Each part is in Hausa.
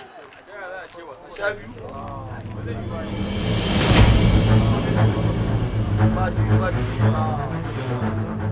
sha biyu ba biyu ba biyu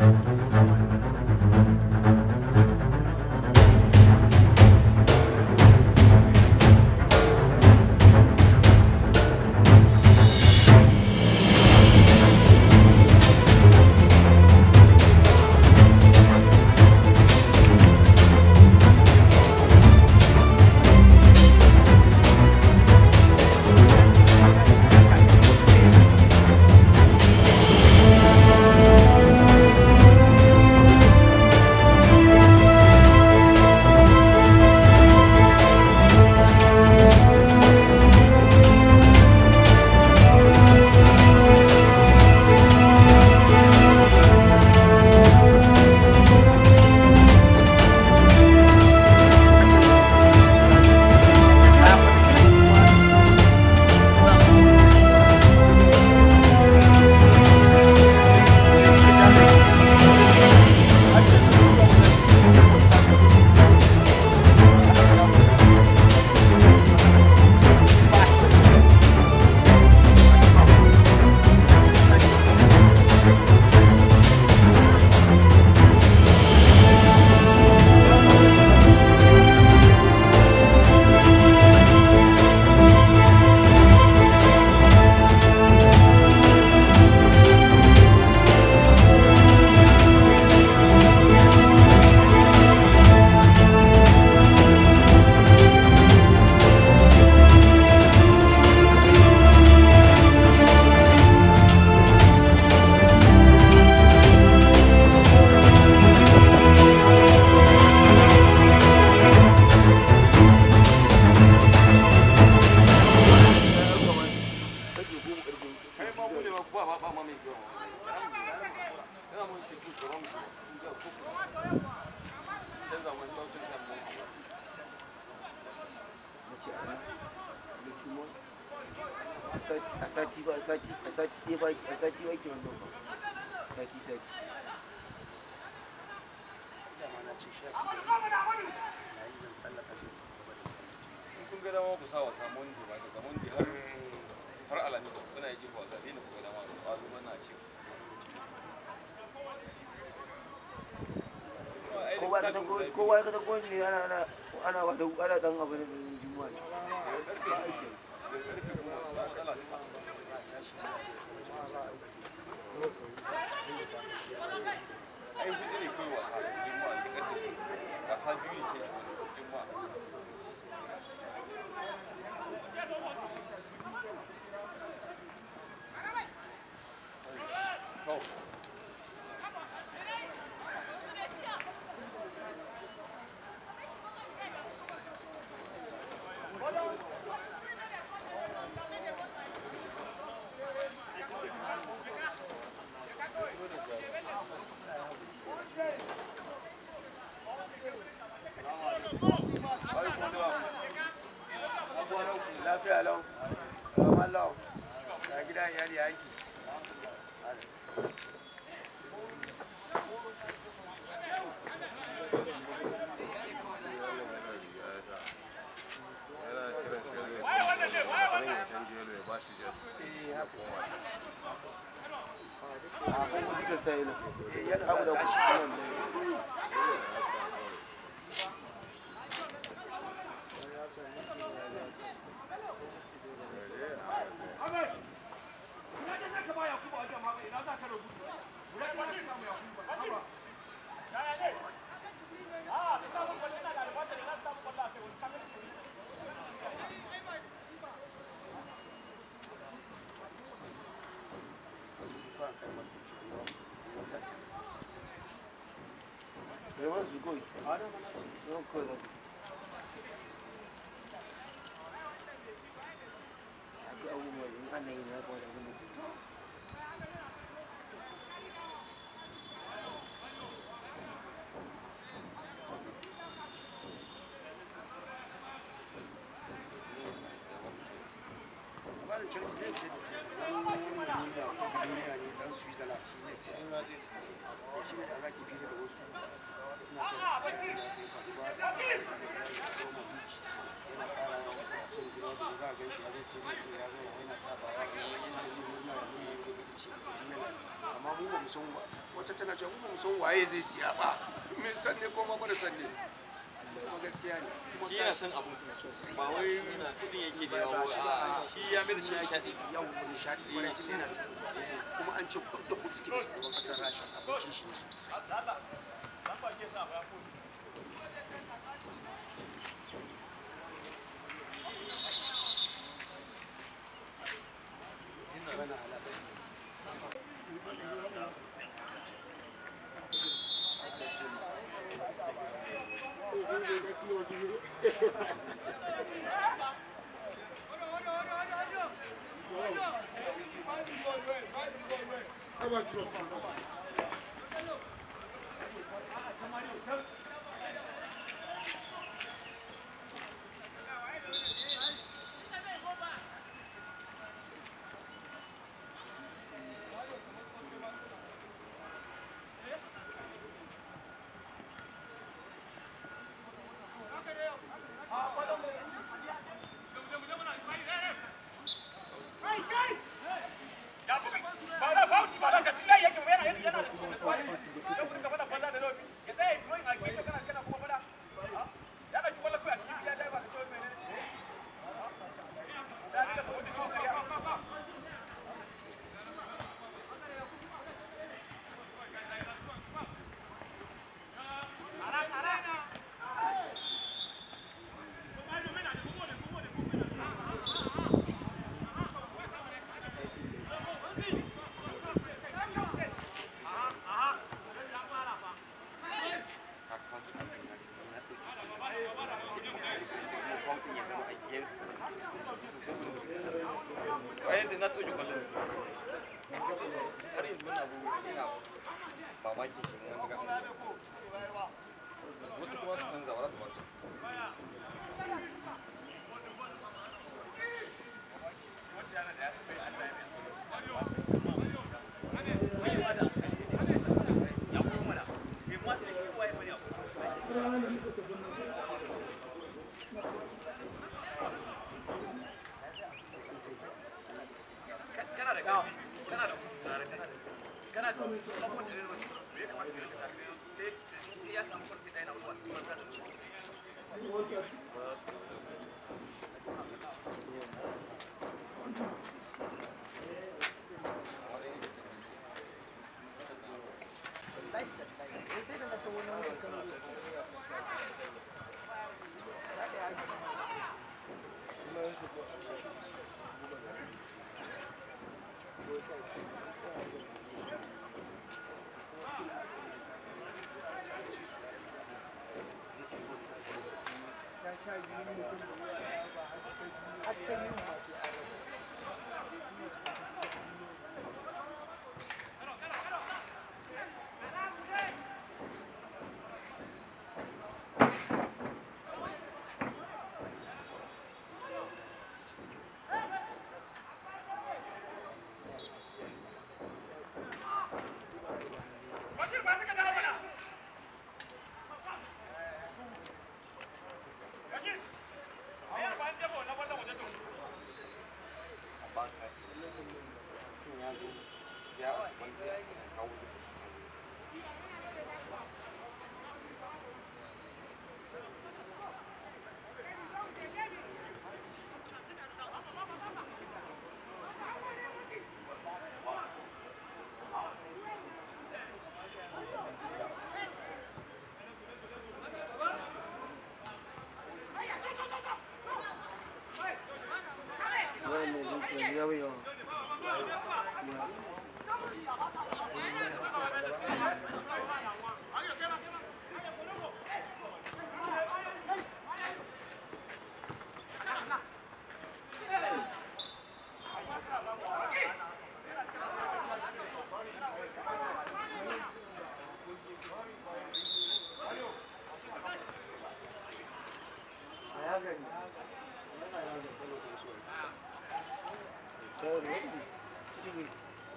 a sati ba a sati a sati ɗaya ba a sati ba ke wannan ba sati sati dama na ce sha biyu da rabi na yi zan sallaka sai ku gaba da sallah kun ga dama ku sa wasa monday ba daga monday har har alhamis kuna yi wasa dai na ku ga dama ba zo mana ce kowa ka tako kowa ka tako ne ana ana ana wada ana dan abu ne juma'a ne ai hudu ne kai wasa juma'a sai karfe wasa biyu ne ke juma'a to alaikum salam lafiya lau kamar lau ya gida iyali ya aiki a san wasu da sai na yana abu da sa kushi shi saman kwan sai masu ciwo wasa ta da masu kawai yau kawai da akwai abubuwan in ana yi na kawai da gudu labarin chelsea zai sai da ce wani wani da wata duniya ne dan switzerland shi zai sai in na je su ce to shi ne da zaki fili da wasu suna cewa su ce ina kai faruwa da roma beach yana fara wasan gida da za a gan shi a zai ce zai ya zo yana tabawa yana yana zai nuna ya nuna ya zai ce yana amma mu ba mu san wa wata tana cewa mu ba mu san waye zai siya ba mun san ne ko ma ba da san ne kuma gaskiya ne kuma shi yana son abu ba wai kudin yake da yawa a shi ya mai da shi nishaɗi yau nishaɗi kwarai tun yana da kuma an ce kudda ku suke da shugaban ƙasar rasha abokin shi ne sosai bana halaka a yadda na ɗauke kwallon har yanzu muna abu ina mamakin shi mun ga wasu kuma su canza ba za su ba su ya wanda ya kawo da shi wannan zuciya ya yi yawa a ya gani ta da wani ne shi ne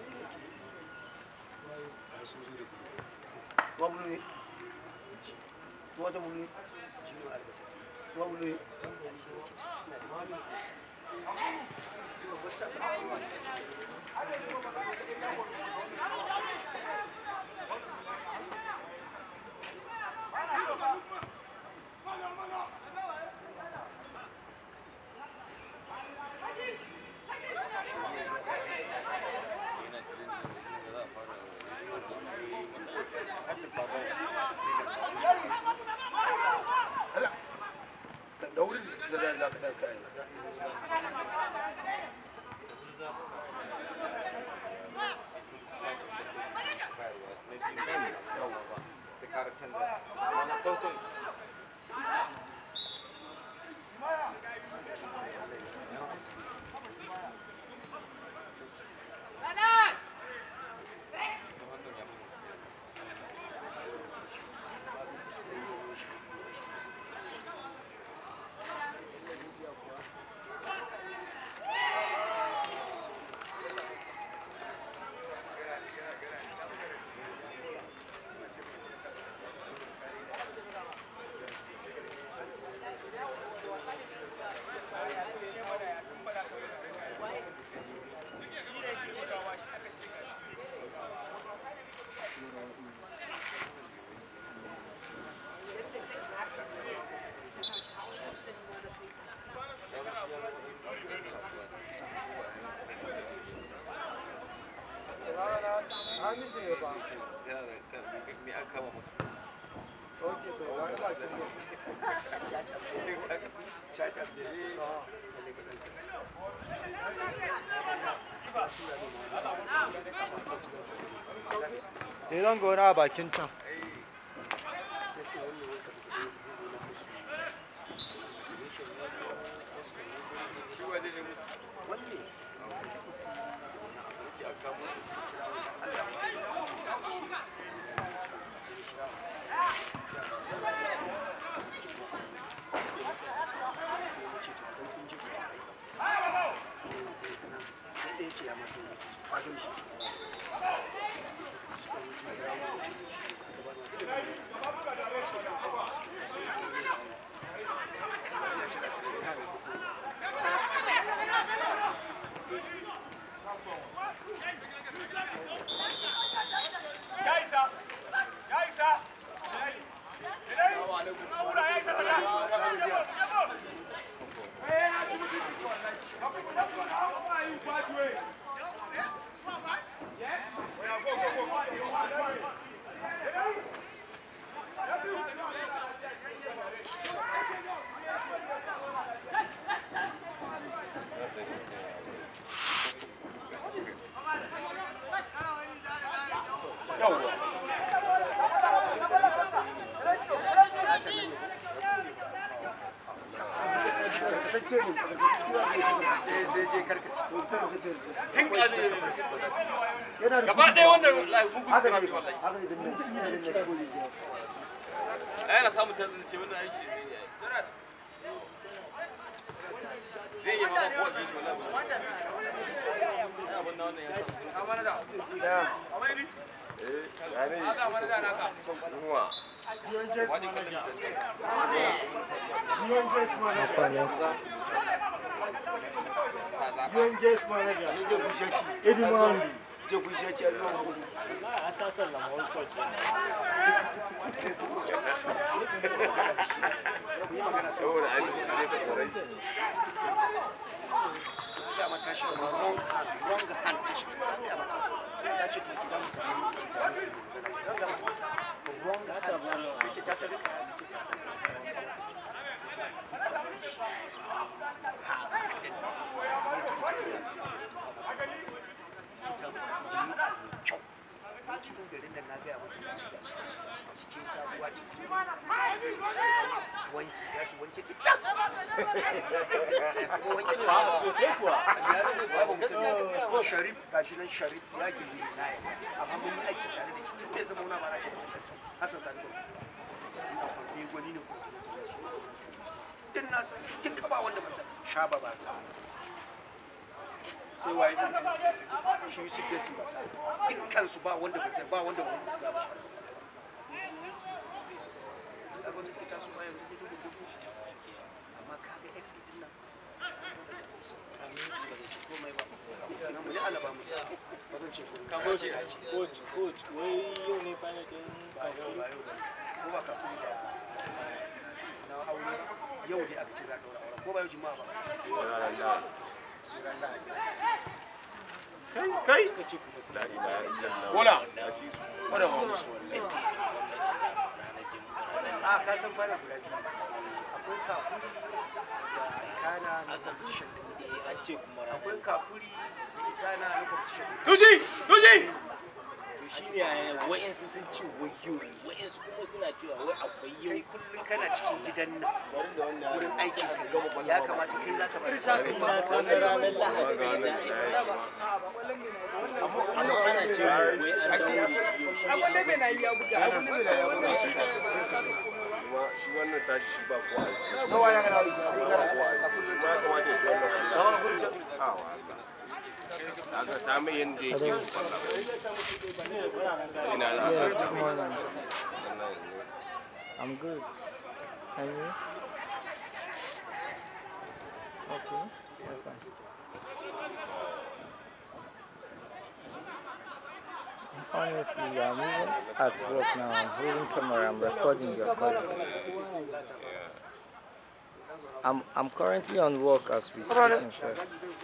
ai sun zo da kuɗi wa bulu ne wa ta bulu ne jino albatas wa bulu ne ƙarshe yake ta suna da wani what's up yana tirin da yanzu da za a fara har da babar da wuri da su da za ka ɗauka ne me aka kama maka caca da Eh zan ga wani a bakin can. shi wa zai musu wanne ake aka kama su karkatacce ne sai je karkace tun ƙazu yana da gaba ɗaya wannan wallahi mugun haka kira ne su wallahi haka ne dinnan ina dinnan shigo da jiya a yana samun tattalin ce wannan aiki zai yi zai yi mama ko wajen shi wallahi ya abin na wannan ya sa ya wani kallon je ku shi ce zuwa gudu ga mata shi da wrong hand wrong hand ta shi ga mata ya ce to gidan sa ne ci ga su ga ga mata wrong hand ya ce ta sabi ka ya ce ta sabi kisan jini ta mai kyau ko cikin garin da na gaya mata ta shiga shiga shiga shiga shi ke sabuwa ce wanki ya su wanke ta tas ko wanke ta Sosai kuwa. ko sharif gashi nan sharif ya gilli na ya amma mun yi aiki tare da shi tun bai zama wani ba na ce mutum kansa hasan sani gwani ina kwarfe gwani ne ko din na san su duka ba wanda ba san shaba ba sa sai waye ɗin shi yusuf besin ba sa dukkan su ba wanda ba sai ba wanda ba wanda ba shi sabon da suke taso ma yanzu gudu gudu amma kaga FA din nan ba zan ce komai ba nan mu ji Allah ba mu sa ba zan ce komai Kamar ce a ce. coach coach wai yau ne final din ba yau ba yau ba ko ba ka kuli da na aure yau dai aka ce za ka daura auren ko ba yau jima'a ba sai ran lahadi kai ka ce kuma su la ilaha illallah Bola. ya ci su wadda ba musu wallahi a ka san fara guda biyu akwai kakuri da ikana na competition din an ce kuma akwai kakuri da ikana na competition din tuji tuji to shine a wa'insu sun ce wayo wa'insu kuma suna cewa wai akwai yau kai kullum kana cikin gidan nan bari da wannan wurin aikin ka ya kamata kai za ka bari ni na san na ranar lahadi Maganar ne za a yi da ya amma ana ce wai an daure shi yau shi ne kuma shi wannan tashi shi ba ko aiki nawa ya kana shi ba ko aiki shi ma kamata ya ci wannan nawa kurce awa kaga ta mai yanda yake su falla ina da Yeah, aka ta good mai morning. wannan I'm good. And you? Okay, that's fine. Honestly, I'm even at work now. I'm holding camera. I'm recording your call. I'm I'm currently on work as we speak. Sir.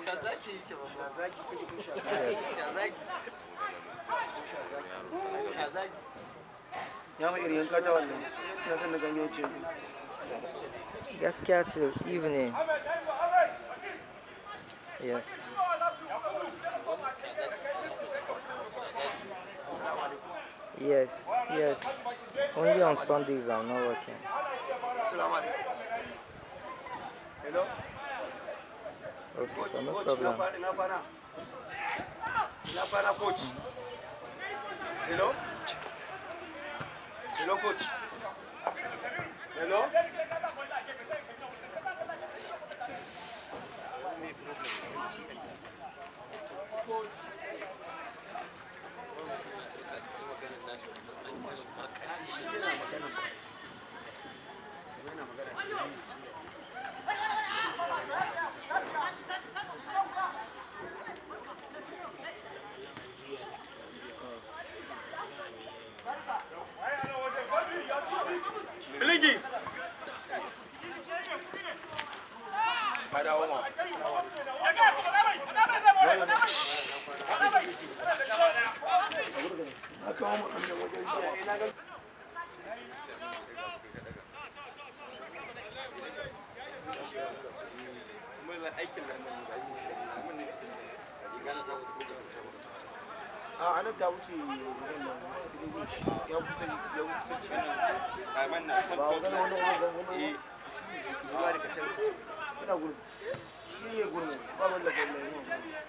Yes. ya mai irin yanka ta wannan ina son na ganyo ce Gaskiya till evening. Yes. Yes, yes. Only on Sundays I'm not working. Assalamu alaikum. Hello? Okay, so no Coach, problem. ina kwana- ina kwana? Ina kwana, coach? Hello? Hello, coach? Hello? Filigi. Ka dawo ma. Kuma aikin nan da mu yi, mun ne. Gana ta wuce a anan ta wuce wurin nan sai dai wuce ya kusa ya kusa cikin a man na ba wani wani wani wani eh Ruwa daga can. ina gurin shi ne gurin ba wani da gurin nan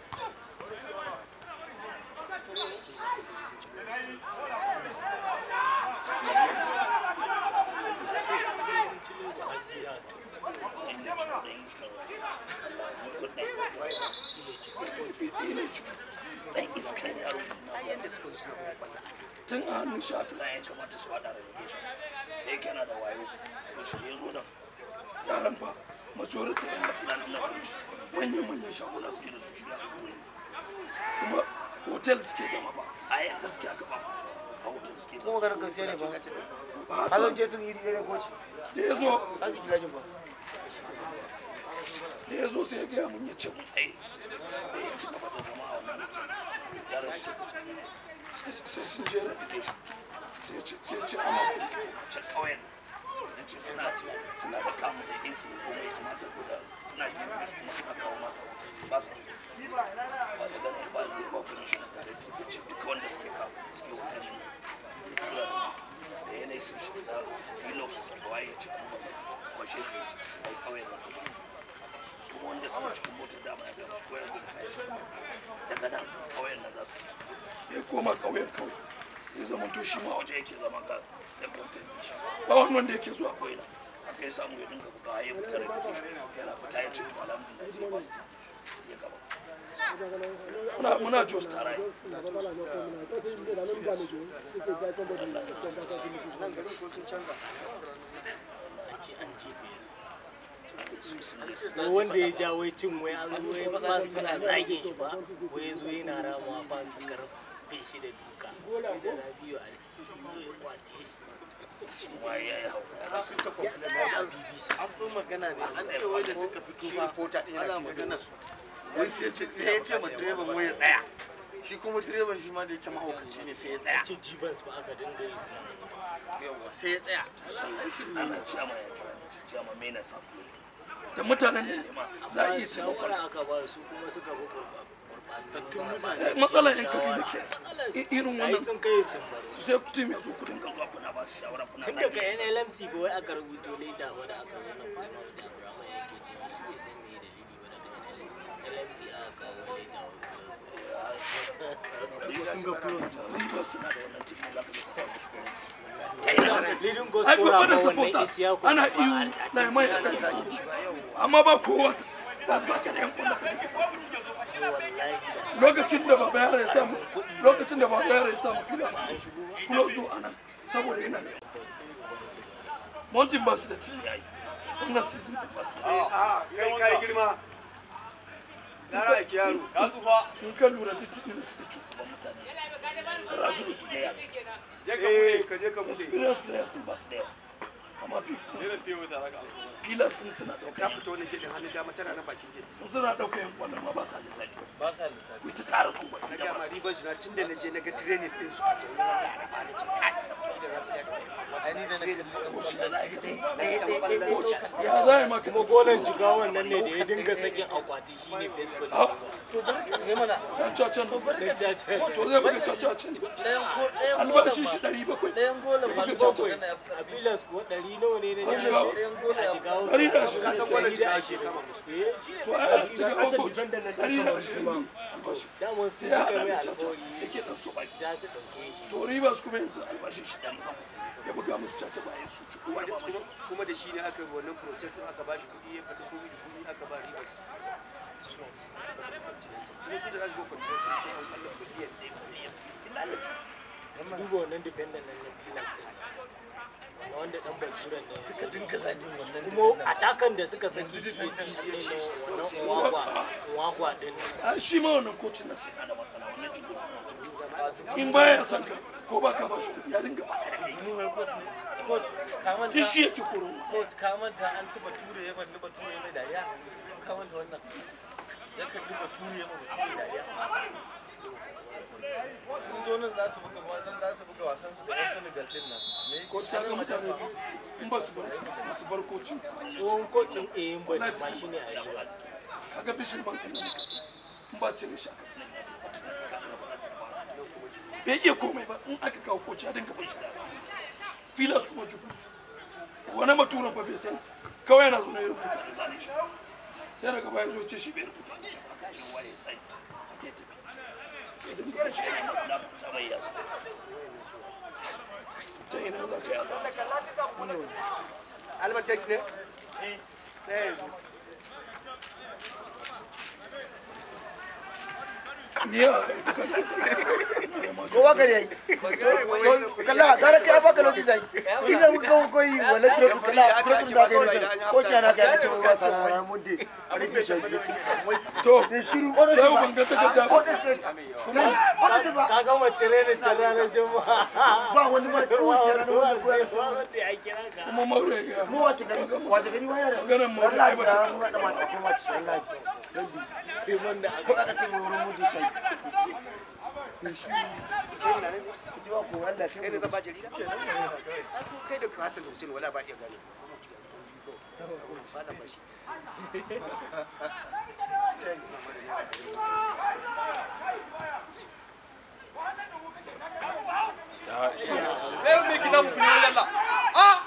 Yanda suka wuce na kwallon. tun a hannun sha tuna ya kamata su haɗa relegation da yake na da wayo to shi ya zo da yaran fa majority yana tunanin na kunci manyan manyan shaguna suke da su shi ya kuma kuma hotel suke zama ba a yan gaskiya ka ba a hotel suke kuma zama maganar gaskiya ne ba ba halon ta je sun yi da koci da ya zo an su kilashin ba da ya zo sai ya gaya mun ya ce mun ai da ya ci gaba da zama a wannan hotel yaran shi sai- sai sun je relegation sai ya ce sai ya ce ana can ƙauyen ya ce suna suna da kamun da AC ne kuma ya amma saboda suna business kuma suna kawo mata hotel ba su so ba da ganin ba ne ba kuma shi na tare da ya ce duka wanda suke kawo suke hotel shi ya tura da mutu da yanayi sun shi da wilos da waye ya ce kuma kwashe su a yi ƙauyen da su kuma wanda suka cikin motar dama ya gaba su ko yanzu da kayan shi daga nan ƙauyen nan za su ya koma ƙauyen kawai ya zama to shi ma waje yake zama ga sai kwamfutan da shi ba wani wanda yake zuwa ko'ina aka yi samu ya dinga buga ya fita da shi yana fita ya ce to alhamdulillah sai ba su ya gaba muna muna jos tare nan garin ko sun canza wai wanda ya ja wai cin wai an wai ba suna zage shi ba wai zo yana ramawa ba su karfe shi da duka wai da rabiu a zo ya kwace shi an fi magana ne an ce wai da suka fito ba ana magana su wai sai ce sai ya ce ma direban wai ya tsaya shi kuma direban shi ma da yake mahaukaci ne sai ya tsaya ce jibans ba aka dinga yi su yawa sai ya tsaya ana ciyama ya kira ne ci ciyama mai na samu da mutanen ne ma za a amma iya taimako shawara aka ba su kuma suka bi gurbatattun mutane matsalar yan kaduna ke I- irin ai wannan sun kai sun baro sai kutum ya zo kudin ga zuwa kuna ba su shawara kuna tun daga NLMC ba wai aka rubuto leta wanda aka zo na kuma wata Abraham yake cewa shi bai san me dalili ba daga NLMC aka kawo leta sun ga close riba suna da wannan cikin za ka zo ka sa musu kuɗi leading ai goal gaba scorer da ba wannan supporter Isiyaku ana ba iyo a- na mai a kan amma ba kowa ba ba ka da yan kwallo ka take sa wallahi da lokacin da baba yara ya samu lokacin da baba yara ya samu kila close to anan saboda yana da mountain ba su da tili yayi wannan season din ba su da kai kai girma na raki yaro ka tsufa in ka lura da tili da suka ci gaban mutane rasu da su da yawa eh ka je ka bude experience players sun ba su da yawa amma fi pillars sun suna ka ɗauka fito wani gidan hannun dama tana na bakin gate sun suna ɗauka yan kwallon ma ba sa lissafi ba sa lissafi ku ta tara kan na kwallon ga da ma ba su ribar su na tun da na je na ga training din su a zaune na laraba na ce kai da za su yi ai ni da na ko shi da lahi dai ga dan ballan su ya za a yi maka kuma golan jigawan nan ne da ya dinga sakin akwati shine baseball Ah, to bari ne mana dan cacan da jace to zai buga caca can albashi shi ɗari bakwai ɗayan golin buga caca a bilas ko ɗari nawa ne na A Jigawa. a jigawa Ɗari da ashirin. ka san golin Ɗari da jigawa ashirin. kama musu Eh, shi ne to mai a aiki cikin na aukoci defender nan ɗari da kamar ashirin shi ma. albashi daman su sai ya suka haɗa mai da caca alƙawari yake ɗan so baki za su ɗauke shi to rivers kuma yanzu albashi shi ɗari bakwai ya buga musu caca bayan su ci uwar ba kuma kuma da shi ne aka yi wannan protest din aka bashi kuɗi ya faɗi komai da komai aka ba rivers suna ci suka bar continental kuma su da za su go continental sai an kalla biliyan ɗaya biliyan biyu lalas duba wannan defender nan na bilas ɗin nan wanda ɗan balsuran ne suka dinga zagin wannan kuma atakan da suka saki shi ya ci su ne na wannan wagwa wagwa ɗin nan a shi ma wannan kocin na sai da matsala wannan jikin in baya son ka ko ba ka ba shi kuɗi ya dinga ba da kai coach ka manta duk shi yake koron coach ka manta an ci bature ya kalli bature ya mai dariya ka manta wannan ya kalli bature ya mai bature dariya sun zo nan za su buga wasan za su buga wasan su da yan Senegal din nan me koci ka ga mutane in ba su bar ba su bar kocin tsohon kocin ayin bane ma shi ne a rivers ka ga bishin ban ɗin nan in ba cire shi aka bai iya komai ba in aka kawo koci ya dinga bai shi da filas kuma juku wani maturan ba bai san kawai yana zo na ya rubuta da zane shi sai daga baya zo ce shi bai rubuta ne ba ka ce waye sai ya tafi ya dinga bai shi da na ta bai yasa ta ina za ka yi albatex ne ɗaya yanzu ni a kowa gari yayi kalla gara kai baka lokaci zai ina muka koyi wala trotu kalla trotu da kai ne ko kana kai ce wa sana ran munde rike shi to ne shiru sai ban ga takarda ba kuma ka gama training ta ranar juma'a ba wani ma kowace rana wanda ko ya ba wanda ya kira ka kuma maure ga mu wace gari wace gari wai da Maganar mu wallahi ba da ta- mu da mata ko wace wallahi sai man da ko aka aka ce mu wurin munde sai sai na ne ji ba ko Allah kai ne sai zan ba jarida ko kai da Hassan da Hussein wala ba iya gane ba da bashi Eh, me kita muku ne yalla. Ah!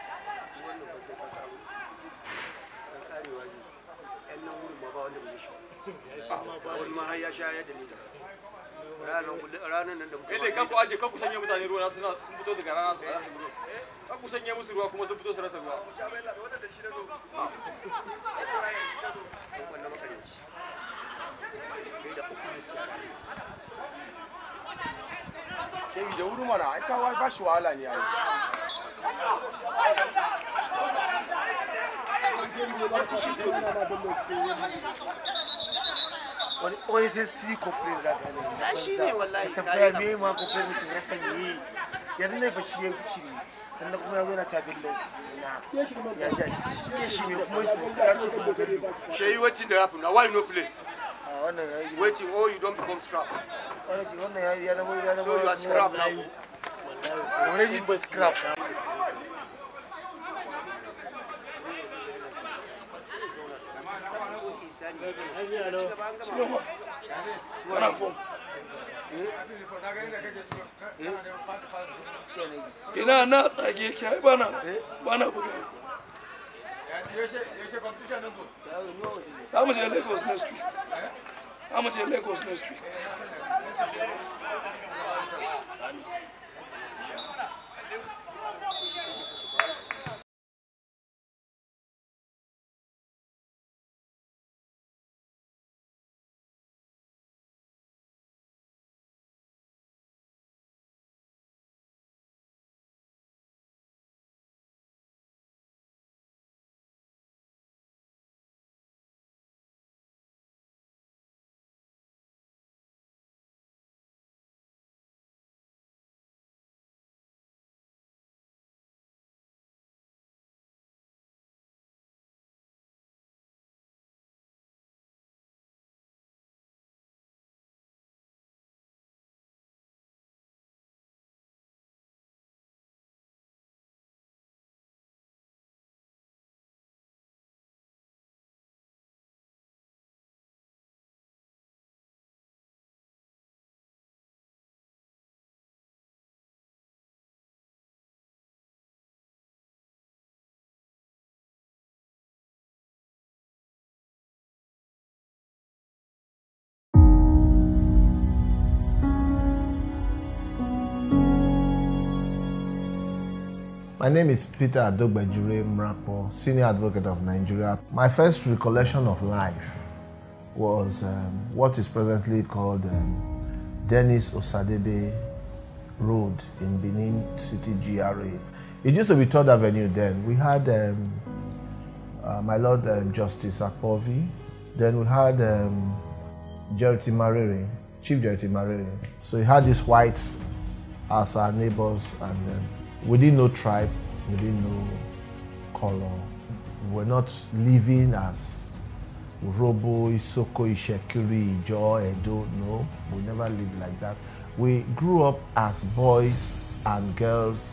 wannan ba sai ka karo dan karewa ne yan nan wurin ma ba wanda bai shi wani ma har ya shayar da ni da ranar ranar nan da muka eh kan ku aje kan ku sanya mutane ruwa suna sun fito daga rana kan ku sanya musu ruwa kuma sun fito su rasa ruwa wannan makaranci bai da uku ne siya Kebi da wuri mana, ai kawai ba shi wahala ne ai. wani wani sai su yi complain za ka ne Ya shi ne wallahi, ta ka fara yi me ma complain mutum rasa me yanzu ne fa shi ya cire sannan kuma ya zo na ta billo na ya ja shi ne shi ne kuma shi ya ce kuma sani sheyi wetin dey happen na why you no play a wannan ya yi wetin or you don become scrap wannan shi wannan ya ya zama ya zama so you are scrap now wani yi scrap kana fom ina na tsage ki ai bana bana buga za mu je lagos next week za mu je lagos next week My name is Peter Adogbejure Mrapo, Senior Advocate of Nigeria. My first recollection of life was um, what is presently called um, Dennis Osadebe Road in Benin City GRA. It used to be Third Avenue then. We had um, uh, my Lord um, Justice Akpovi, then we had um, Jerity Marere, Chief Jerity Marere. So we had these whites as our neighbors and um, we didn't know tribe, we didn't know color. We were not living as Robo, Isoko, Ishekiri, Ijo, Edo. No, we never lived like that. We grew up as boys and girls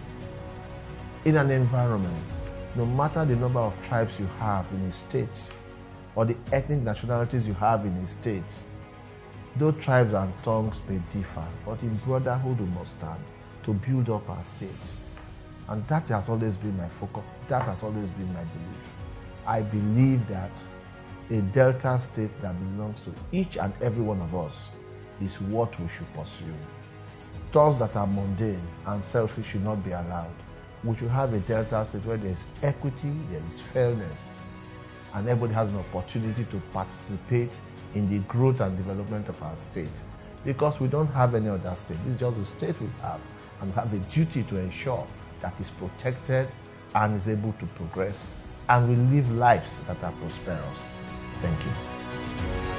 in an environment. No matter the number of tribes you have in a state or the ethnic nationalities you have in a state, though tribes and tongues may differ, but in brotherhood we must stand to build up our state. And that has always been my focus. That has always been my belief. I believe that a Delta state that belongs to each and every one of us is what we should pursue. Thoughts that are mundane and selfish should not be allowed. We should have a Delta state where there is equity, there is fairness, and everybody has an opportunity to participate in the growth and development of our state. Because we don't have any other state. This is just the state we have, and we have a duty to ensure that is protected and is able to progress, and we live lives that are prosperous. Thank you.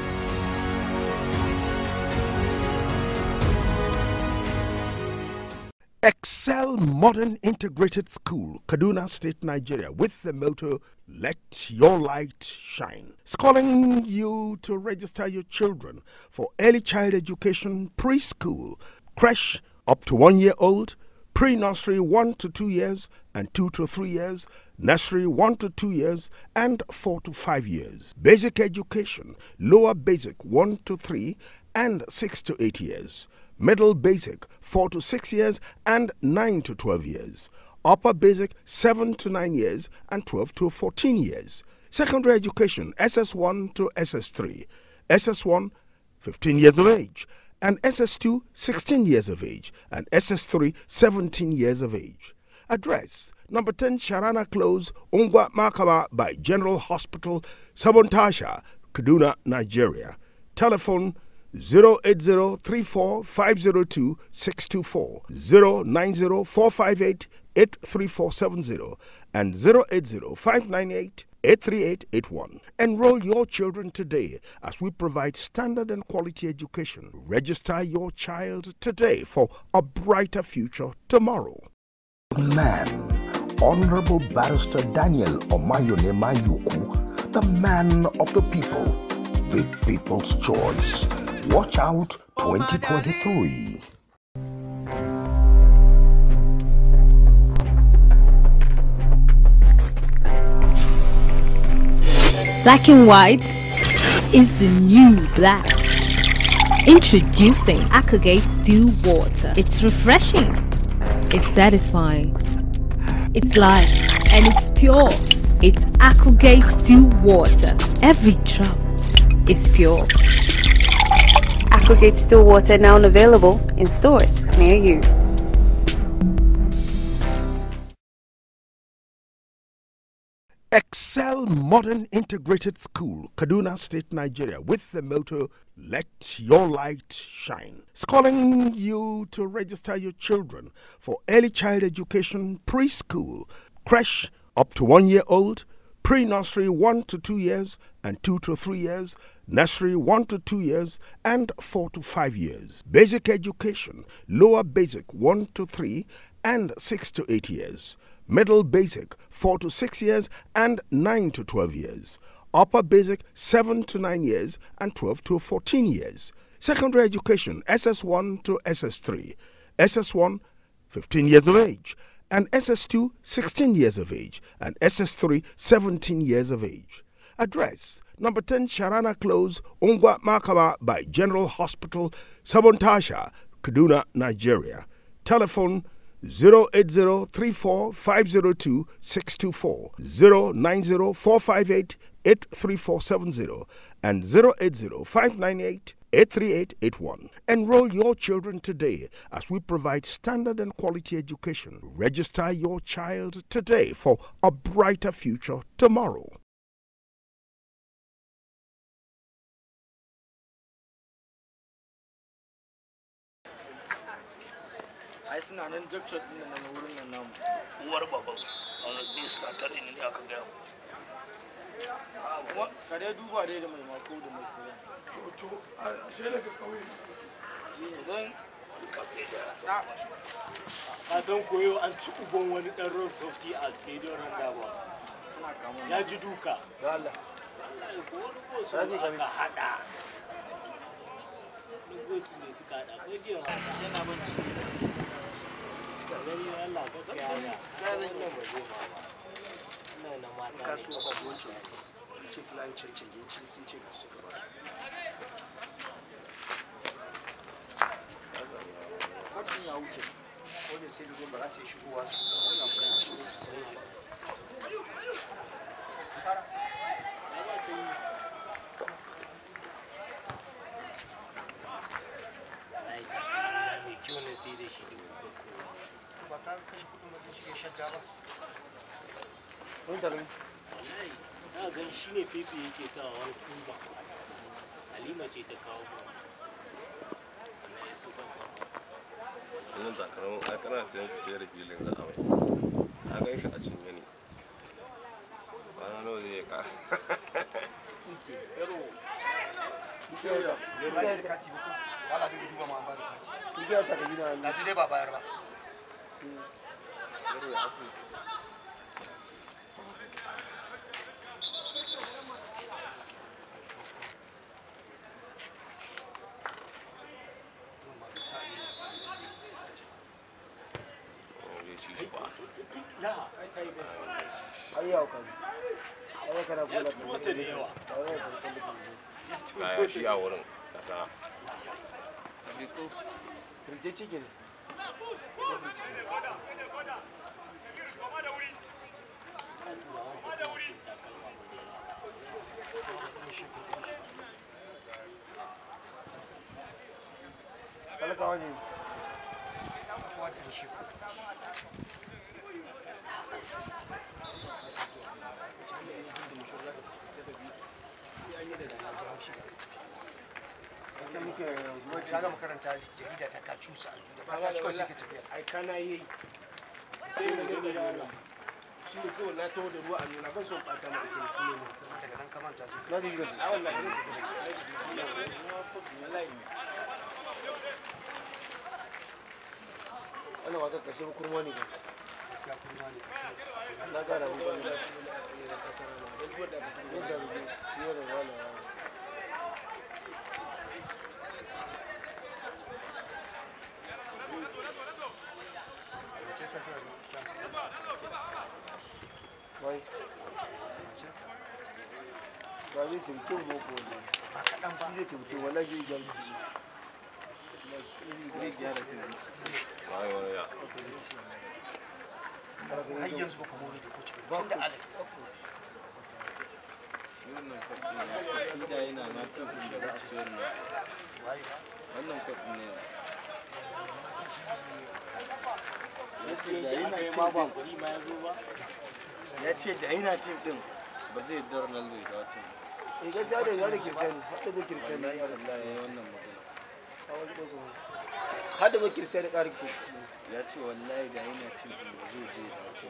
Excel Modern Integrated School, Kaduna State, Nigeria, with the motto Let Your Light Shine. It's calling you to register your children for early child education, preschool, creche up to one year old, pre nursery one to two years, and two to three years, nursery one to two years, and four to five years. Basic education, lower basic one to three, and six to eight years middle basic 4 to 6 years and 9 to 12 years, upper basic 7 to 9 years and 12 to 14 years, Secondary education SS1 to SS3. SS1 15 years of age, and SS2 16 years of age, and SS3 17 years of age. Address number 10 Sharana Close, Ungwa Makama by General Hospital, Sabontasha, Kaduna, Nigeria. Telephone 08034502624, 09045883470, and 08059883881. Enroll your children today as we provide standard and quality education. Register your child today for a brighter future tomorrow. Man, Honorable Barrister Daniel Omayone Mayuku, the man of the people, the people's choice. Watch out 2023. Black and white is the new black. Introducing Aquagate Still Water. It's refreshing. It's satisfying. It's light and it's pure. It's Aquagate Still Water. Every drop is pure. Aquagate Still Water now available in stores near you. Excel Modern Integrated School, Kaduna State, Nigeria, with the motto Let Your Light Shine. It's calling you to register your children for early child education, preschool, creche up to one year old, pre nursery one to two years, and two to three years, nursery one to two years, and four to five years. Basic education, lower basic one to three, and six to eight years middle basic 4 to 6 years and 9 to 12 years, upper basic 7 to 9 years and 12 to 14 years, secondary education SS1 to SS3, SS1 15 years of age, and SS2 16 years of age, and SS3 17 years of age. Address number 10 Sharana Close, Ungwa Makama by General Hospital, Sabontasha, Kaduna, Nigeria. Telephone 08034502624, 09045883470, and 08059883881. Enroll your children today as we provide standard and quality education. Register your child today for a brighter future tomorrow. ai suna nan junction din nan na wurin nan namu uwar baban a ne suna tare ni ne aka gaya mu kuma ka dai duba dai da mai mako da mai kura to a je daga kauye don ka san koyo an ci uban wani dan road safety a stadium roundabout suna kama ya ji duka da Allah wallahi ko wani gosu Razi kame. aka hada wani gosu ne suka hada ko jiya ma yana banci suka gani Allah ka kaya ya wannan ba zai ma ba ina na mata kasuwa ba wancan ce fulani cancanje sun ce ka suka ba su kafin ya wuce ko da sai da ba za su yi shigowa su su shigo su sai shi ya ba sai ai ta na mai kyau na sai da shi da babban kowa ba ka kashe kudin ba sun shiga shadda ba mun tare wallahi na gan shi ne fefe yake sa wani kuma halima ce ta kawo mu wallahi su ban wannan takalmin a kana sayan ki sayar da filin za a mai na gan shi a cinye ne kwana nawa zai ka yaro ba da kati ba ko wala da duba ma ba da kati Igiya ta gaji na da su dai ba bayar ba yaro ya afu zai ci shi ba la kai kai da ai yau kan ai kana ya kula turo ta da yawa ai kana kula da ya turo kaya shi a wurin kasa Rije ciki ne. turawan ba suna cin takalma ba da yawa talakawa ne Wasu muke zuwa Ka ga makaranta jarida ta ka cusa a da ka ci kawai sai ka tafiya. ai kana yi sai mu ne da yara shi ne kawai na taho da ruwa a nuna ban son ɓata maka kirki ne Daga nan ka manta sai na ji gaba a wallahi ne wallahi wannan wata ƙarshe kurma ne ba gaskiya kurma ne. na gada mu wanda shi ne na kasar na don duwar da ka ci da rubu fiye da wala Manchester suna da wai Manchester. ba zai taimake mu ko ne Ba kaɗan ba. shi zai taimake wallahi zai gyara su zai gyara ta Wai wani ya. Har yanzu ba ku more da coach ba. Tun da Alex. wannan kwaɗin ya yana na tukun da ba a siyar na Waye wannan kwaɗin ne ya siye shi aka yi ma ba kuɗi ma ya zo ba ya ce da yana tim din ba zai dar Ronaldo ya dawo tim eh gaskiya da ya da kiristiyani har da kiristiyani wallahi ya da wallahi yayi wannan magana har da kiristiyani ƙarin ku ya ce wallahi da yana tim din ba zai je ya dawo tim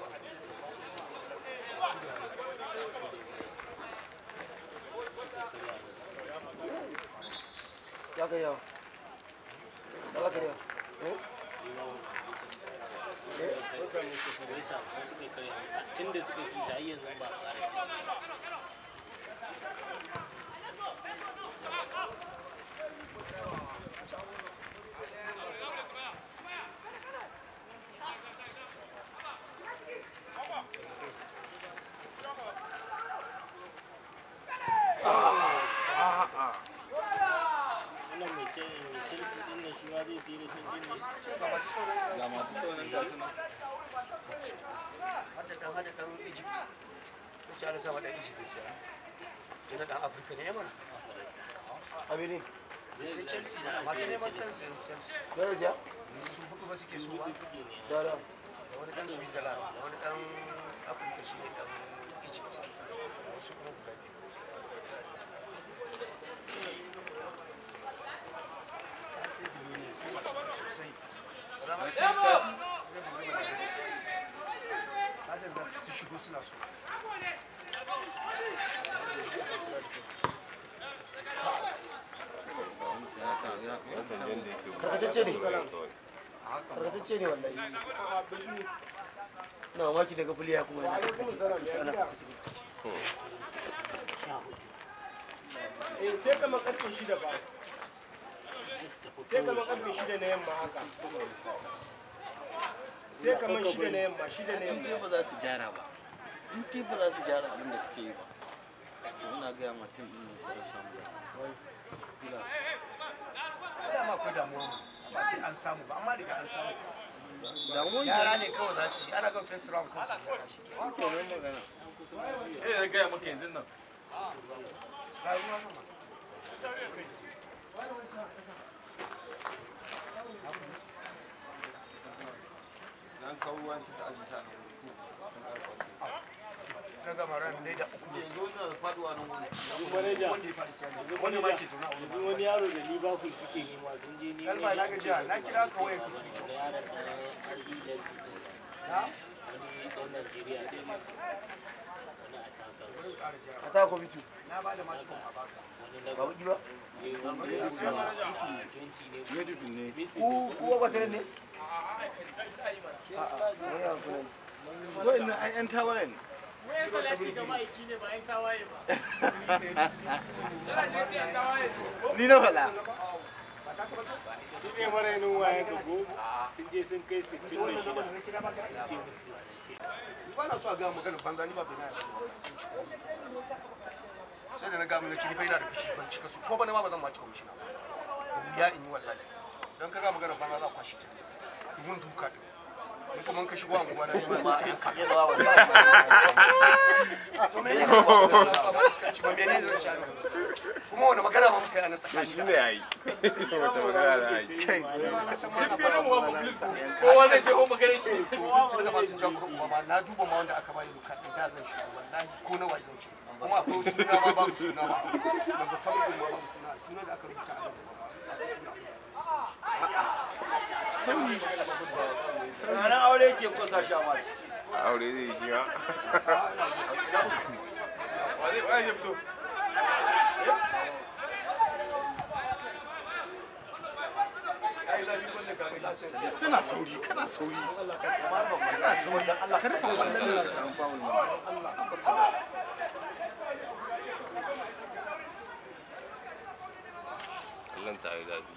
ya kai yawa ya kai yawa eh Wai samu su wai samu su suka karya musu tun da suka ci sa har yanzu ba a ƙara cin sa wannan mai ce mai chelsea din nan shi ma zai sai da cin din ne Ga masu sauran ga masu sauran gasu nan har da ɗan har da ɗan Egypt. Ko ci Alisa ma ɗan Egypt bai siya. Tunda ɗan Afirka ne ya mana. abini Sai Chelsea na masu neman Chelsea Chelsea. da ya siya Su hudu ba suke so ba. suke ne da da Da wani ɗan Switzerland, da wani ɗan Afirka shi ne ɗan Egypt. Da wasu kuma guda biyu. Sai biliyoni sai masu kuɗi sosai. Rama sai tashi. Kasan za su shigo suna so. karkatacce ne karkatacce ne wallahi na mamaki daga fuliya kuma yana ana eh sai kamar karfe shida ba sai kamar karfe shida na yamma haka sai kamar shida na yamma shida na in dai yamma ba za su gyara ba in dai ba za su gyara abin da suke yi ba to ina gaya ma tim din ne sai ya samu Pilas. dama akwai damuwa mu amma sai an samu ba amma daga an samu damuwan yara ne kawai za su yi ana gan first round ko su gyara shi ke nan magana eh na gaya maka yanzu nan rayuwa nan dan kawo ruwan ci sa aji sa na na gama ran ne da uku ne su yanzu na da faduwa nan wani yanzu manaja wanda ya faɗi sai yanzu wanda ma manaja ke zaune a wurin yanzu wani yaro da liverpool suke nema sun je neman Kalma na gajiya, na kira ka wayar ka da su. yaron ɗan RB Leipzig ɗin. na wani ɗan Najeriya ɗin wani attacker a ta ko bitu na ba da macikon a baka wani na ba buki ba eh, wanda ya sai manaja. 20 ne Medicine ne ku ku ba tare ne a a ne ya kuma wa'annan ai yan tawaye ne Wai salati ga ma'aiki ne ba 'yan tawaye ba. ni na faɗa shi ne marainin wayan ka goma sun je sun kai 66 ce musu ba da sai ba na so a gama maganar banza ni ba bai na yarda ba. sai da na gama na ci ni fa ina da fushi ban cika su ko bana ma ba zan ma cika mishi na ba da wuya in yi wallahi don ka gama maganar banza za a kwashe ta ne ki mun duka din ni kuma ka shigo anguwa na ma ma yanka ya zuwa wani to me ne ba me ne zan ci ana kuma wani magana ma muka yi ana tsakani shi ne yayi wata magana da yayi kowa zai ce ko magana shi tun da ba sun ja kuma ma na duba ma wanda aka bayi luka din da zan shigo wallahi ko nawa zan ci kuma akwai wasu suna ma babu suna ma da ba san ma babu suna suna da aka rubuta a ranar aure ke kusa sha mata aure zai yi shi ma wani wani ya fito Tana sauri, kana sauri. Kana sauri. Allah kada ka wannan da samu fawul ma. kallon ta yi zafi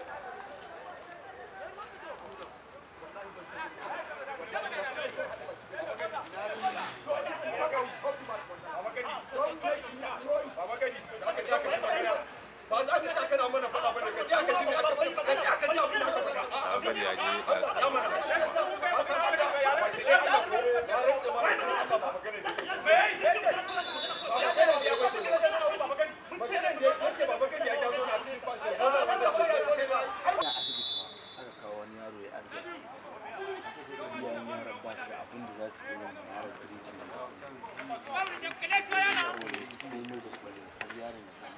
a bari a je ta ina asibiti ba aka kawo wani yaro ya azda iyayen yaron ba su da abin da za su yi wa yaron treatment saboda ya ci komai da komai har yaron ya samu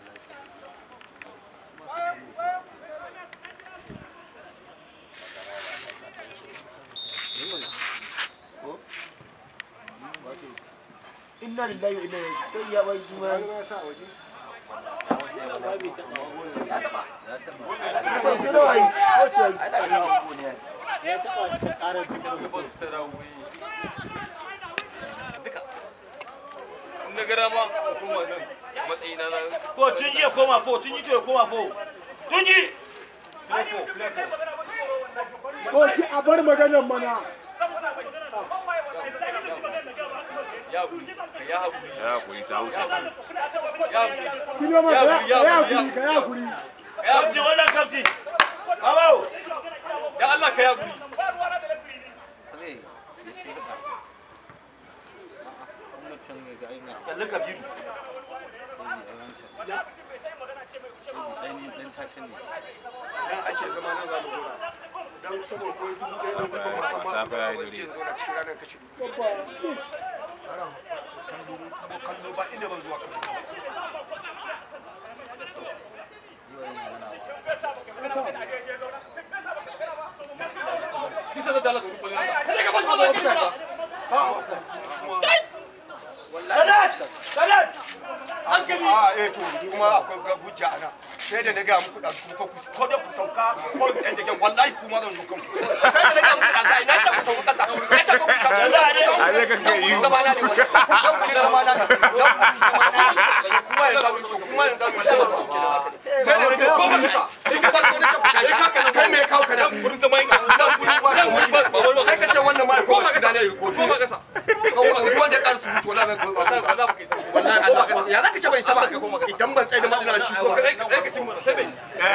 lafiya ko Inna lillahi wa inna ilaihi kai ya bai juma. Kai sai da wai, ko ce wai. ya taɓa ta ƙara duka na gara ma kuma nan matsayina na ko tun ji ya koma fo tun ji to ya koma fo tun ji Ko ki a bar maganar mana. ya haƙuri ka ya haƙuri ya hakuri ta wuce ya haƙuri Kino ma ka ya hakuri, ka ya hakuri. kafti wannan kafti babawo ya Allah ka ya haƙuri kalli kabiru nan ake zama nan za mu zo dan saboda ko dubu ɗaya da kuma masu ma Safe ya yi wani dare. jin zo na cikin ranar kashi dubu Haram, kallo kuma kallo ba inda ban zuwa kallo Kisa da dalaka rufe ne. Kada ka basu mazo kisa ba. salat salat hankali a eh to kuma akwai ga hujja ana sai da na ga muku da su ku ko da ku sauka ko sai da gan wallahi kuma zan dukan ku sai da na ga muku da sai na ce ku sauka kasa na ce ku ku sauka a je ka ke yi zama na ne wannan dan ku zama na ne dan ku zama na ne kuma ya zamu to kuma ya zamu da ba ku kenan haka sai da na ga ko ba kasa sai ka farko na ce ku tashi kai me ya kawo ka nan gurin zaman ka nan gurin ba nan gurin ba sai ka ce wannan ma ko ba kasa ne ko ba kasa wanda ya ƙara surutu wala mai wallahi Allah ya zaka ce bai saba idan ban tsaye da ma ina ci ko kai ka ci mana sai bai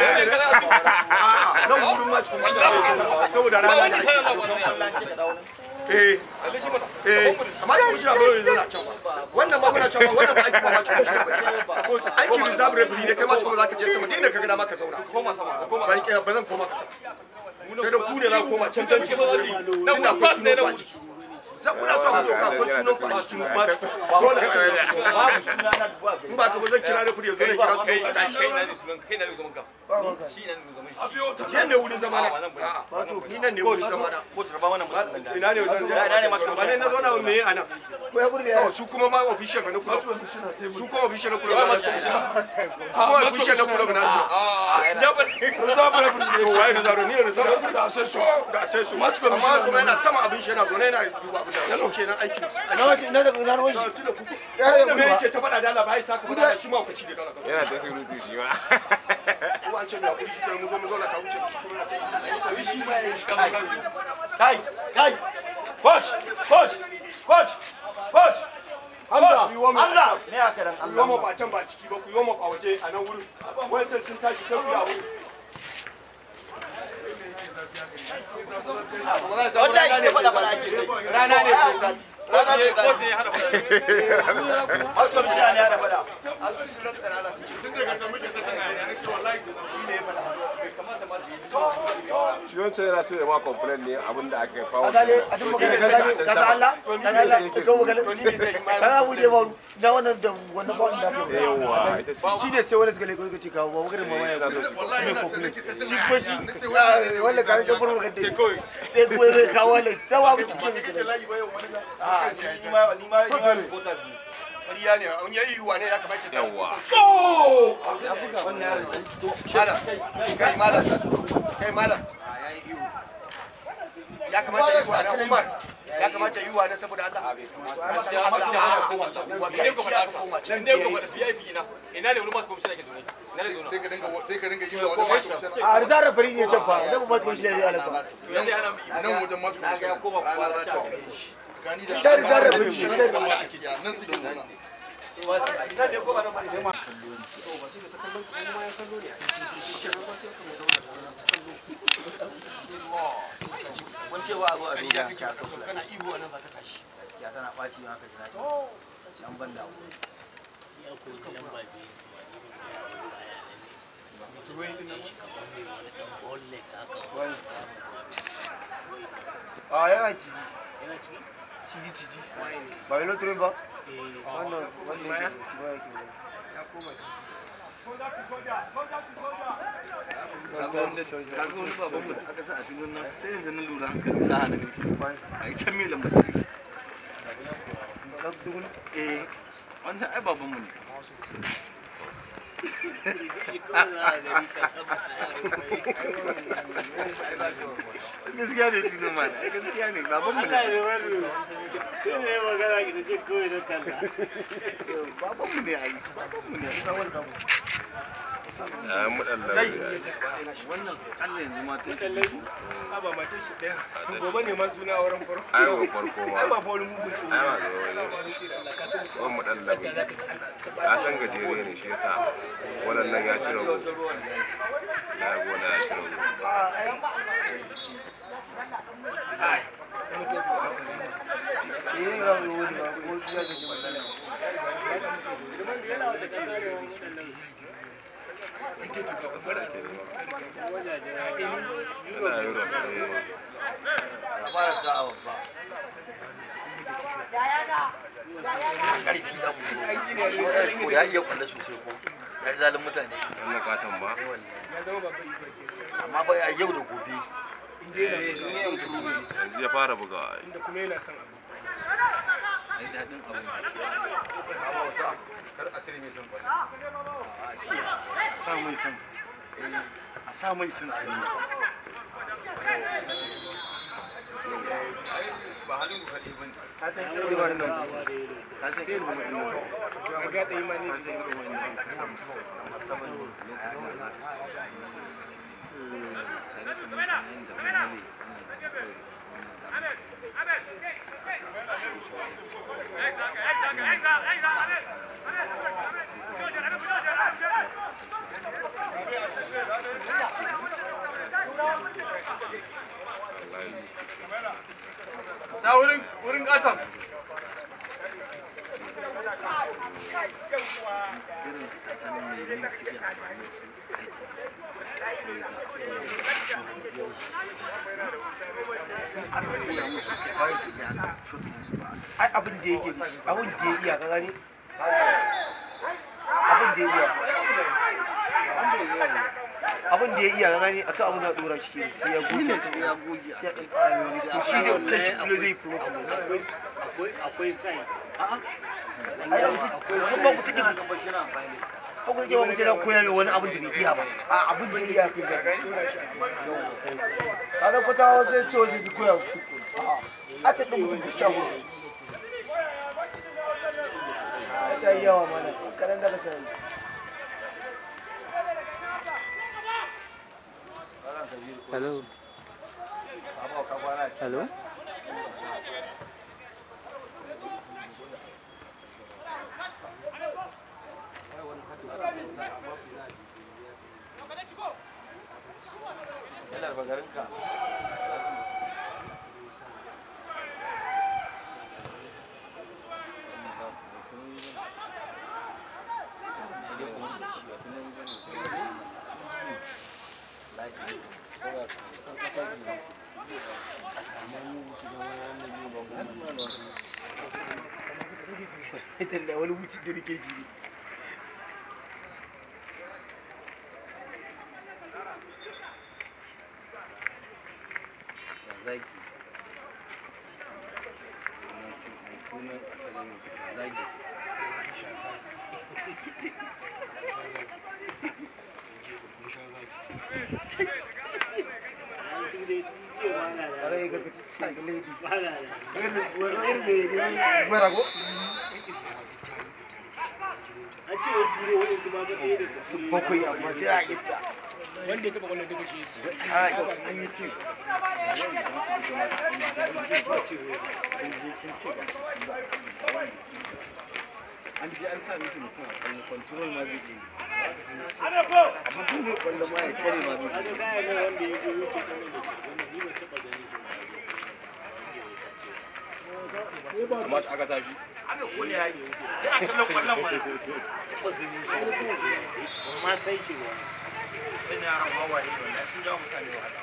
nan gurin ma cikin saboda rana da eh eh amma cikin shi ba yanzu na can wannan ma muna can wannan ba aiki ba ma cikin shi ba aiki reserve referee ne kai ma cikin zaka je sama dai inda ka ga dama ka zauna koma sama koma ba zan koma kasa sai da ku ne za ku koma can dan ki nan na pass ne na wuce sai kuna sa ku doka akwai sunan ku a cikin match dole ka ce babu suna na duba in ba ka ba zan kira da kudi yanzu ne kira su kai kai na ne sunan kai na ne zaman ka shi na ne zaman shi abiyo ta shi ne wurin zamana ba to ni nan ne wurin zamana ko tarba wannan musulman da ina ne wajen ina ne match ba ne na zauna me yi anan ko ya burge su kuma ma official na kula su kuma official na kula ba su su kuma official na kula ba su ya ba reserve referee ne wai reserve ni reserve da sai su da sai su match commission amma kuma yana sama abin shi yana zo ne yana duba abin da yana kenan aikin su Na wace na da na ruwan shi. tunda ku da me yake ta faɗa da Allah ba ya saka faɗa shi ma ku ci da dala yana ta surutu shi ma ko an ce ya kuri shi kenan mu zo mu zo na ta wuce shi kuma na ta shi ma ya shi kai kai coach coach coach coach Hamza, Hamza me aka dan ku yi wa ba can ba ciki ba ku yi wa a waje a nan wurin wancan sun tashi sai ku yi a wurin wallahi sai faɗa faɗa ake sai rana ne ce sa rana ne ko sai hada faɗa har ko shi ne hada faɗa an su sun rantsa rana sun ce tun daga san muke ta tana ne ce wallahi shi ne ya faɗa bai kamata ma da shi wancan yana so ya ma complain ne abin da aka kawo a gane a duk magana ka gane ka san Allah ka san Allah ka ga magana kana abu da ba na wannan da wannan ba da ke Yawwa, ita ce. shi ne sai wani suka leko suka ce kawo ba magana mama ya so wallahi ina son nake ta shi ko shi wanda ka ga furma kan dai sai ko ya kawo wannan sai wa ku cikin layi ba yau wani a ni ma ni ma ni ma reporter ne ƙarya ne an yi yiwuwa ne ya kamata ta Yawwa. ya buga wannan yaron malam kai malam kai malam ya kamata yi wa na Umar ya kamata yi wa na saboda Allah gaskiya Allah wa ne ko faɗa ka koma can ne ko faɗa VIP ina ina ne wani masu komishina ke zaune ina ne zaune sai ka dinga sai ka dinga yi wa wajen masu komishina a rizara fari ne can fa da ba masu komishina ne Allah ba nan wajen masu komishina rana za ta gani da ta rizara fari ne can nan suke zauna Kun ce wa abu a Ƙarya duniya kake aka kula kana ihu a nan za ka tashi gaskiya tana ɓaci ma ka ji daɗi. Sai an ban da abu. ya koyi lamba biyu su wani mutum ya yi shi kamar mai wani ɗan bolle haka a yana ciji yana ciki ciji ciji ba yi loturin ba eh wannan wannan yake ba yake Kaga wanda kaga wani baban mu da aka sa a filin nan sai yanzu na lura hankali sa hana gaske. A yi can mai lamba tare. Eh, wancan ai baban mu ne. Gaskiya ne su noma ne, gaskiya ne baban mu Allah ne. ya bari sai ne magana ki da jin kawai na kalla Baban mu ne a yi, baban mu ne. ya mu dan lauri Wannan tsalle yanzu ma ta shi. Tallafi, a ba matar shi ɗaya. Gobe ne ma suna auren farko. ai ba farko ma Ai ba fa wani mugun tsoro. ai ba ga wani wani mu dan lauri ka san gajere ne shi yasa wannan nan ya ci rago na gona ya ci rago eh ra wani ba ko ya ce magana yana wata kasa ne wani waɗannan wajajen yana europe eh fara sa'a babba Ƙarfi da mu. Shi wani shi ko ya iya kwallo sosai ko. Ya zalin mutane. wannan katon ba Ya zama babban iko ke. Amma ba a yau da gobe. yanzu ya fara bugawa Inda kuma yana son abu. Ai daɗin abu. kar a cire mai son kwallo A sa mai son. A sa mai son tare. ba halin ku kaɗai ba ne Ka san irin wannan. Ka san irin wannan. Ka ga ɗaya ma ne Ka san irin wannan. Ka sa musu musamman lokacin da za ka tare da mutanen da wani ne. ta wurin wurin katon Irin su ka san me ne suke amfani da su aka koya musu kawai su ga shokin su ba ai abin da yake da shi abin da ya iya ka gani abin da ya iya abin da ya iya ka gani akan abin da ya dora shi ke sai ya goge sai ya goge sai ya ɗan ƙara mai wani to shi da kan shi kilo zai float ne akwai akwai size ai da musu kun ba ku take ko ku take ba ku take koya mai wani abin da bai iya ba a abin da ya iya kai ga kada ku ta sai ce wani su koya ku a ta ɗin mutum da shago ta yi yawa mana kanan daga ta yi Hello. Hello. Yalar bagarinka. da wani wuce da rike jiri zagi zagi an ce wai turo wani su ma ga ɗaya daga turo bakwai amma sai a iska wanda ya taɓa kwallon duka shi a an yi cin an je an sa miki mutum a kwallo control ma bai yi amma tun mai kwallo ma ya tare ma bai kaga yi gaya ne wanda ya goyo ce kamar da ce wannan ni ban taɓa ganin shi ba amma shi aka sashi aka kone ya yi yana kallon kwallon wani taɓa ganin shi ban ma san shi ba wani yaran wawaye ne wannan sun jawo mutane wahala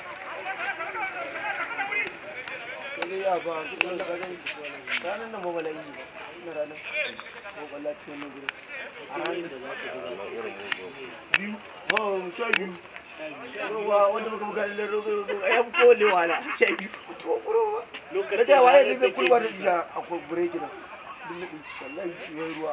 sai ya ba wannan kagan ranar nan ba bala'i ba ina ranar ko kwallo cikin wannan gurin a ranar da za su buga biyu ba mu sha biyu ruwa wanda muka buga da rogo ya fi kowane wahala sha biyu to ruwa na ce waye zai bai kulwa da jiya a kurkure gina duk naɗin su wallahi ciwon ruwa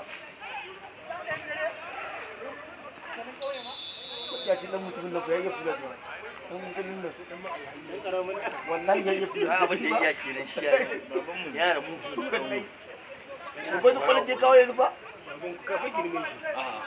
ya ci dan mutumin da ya yi fula da dan mutumin da su dan ma wallahi ya yi fula abin da ya kenan shi yana da mugu dukan dai babban da kwallon je kawai yanzu ba kafa girme shi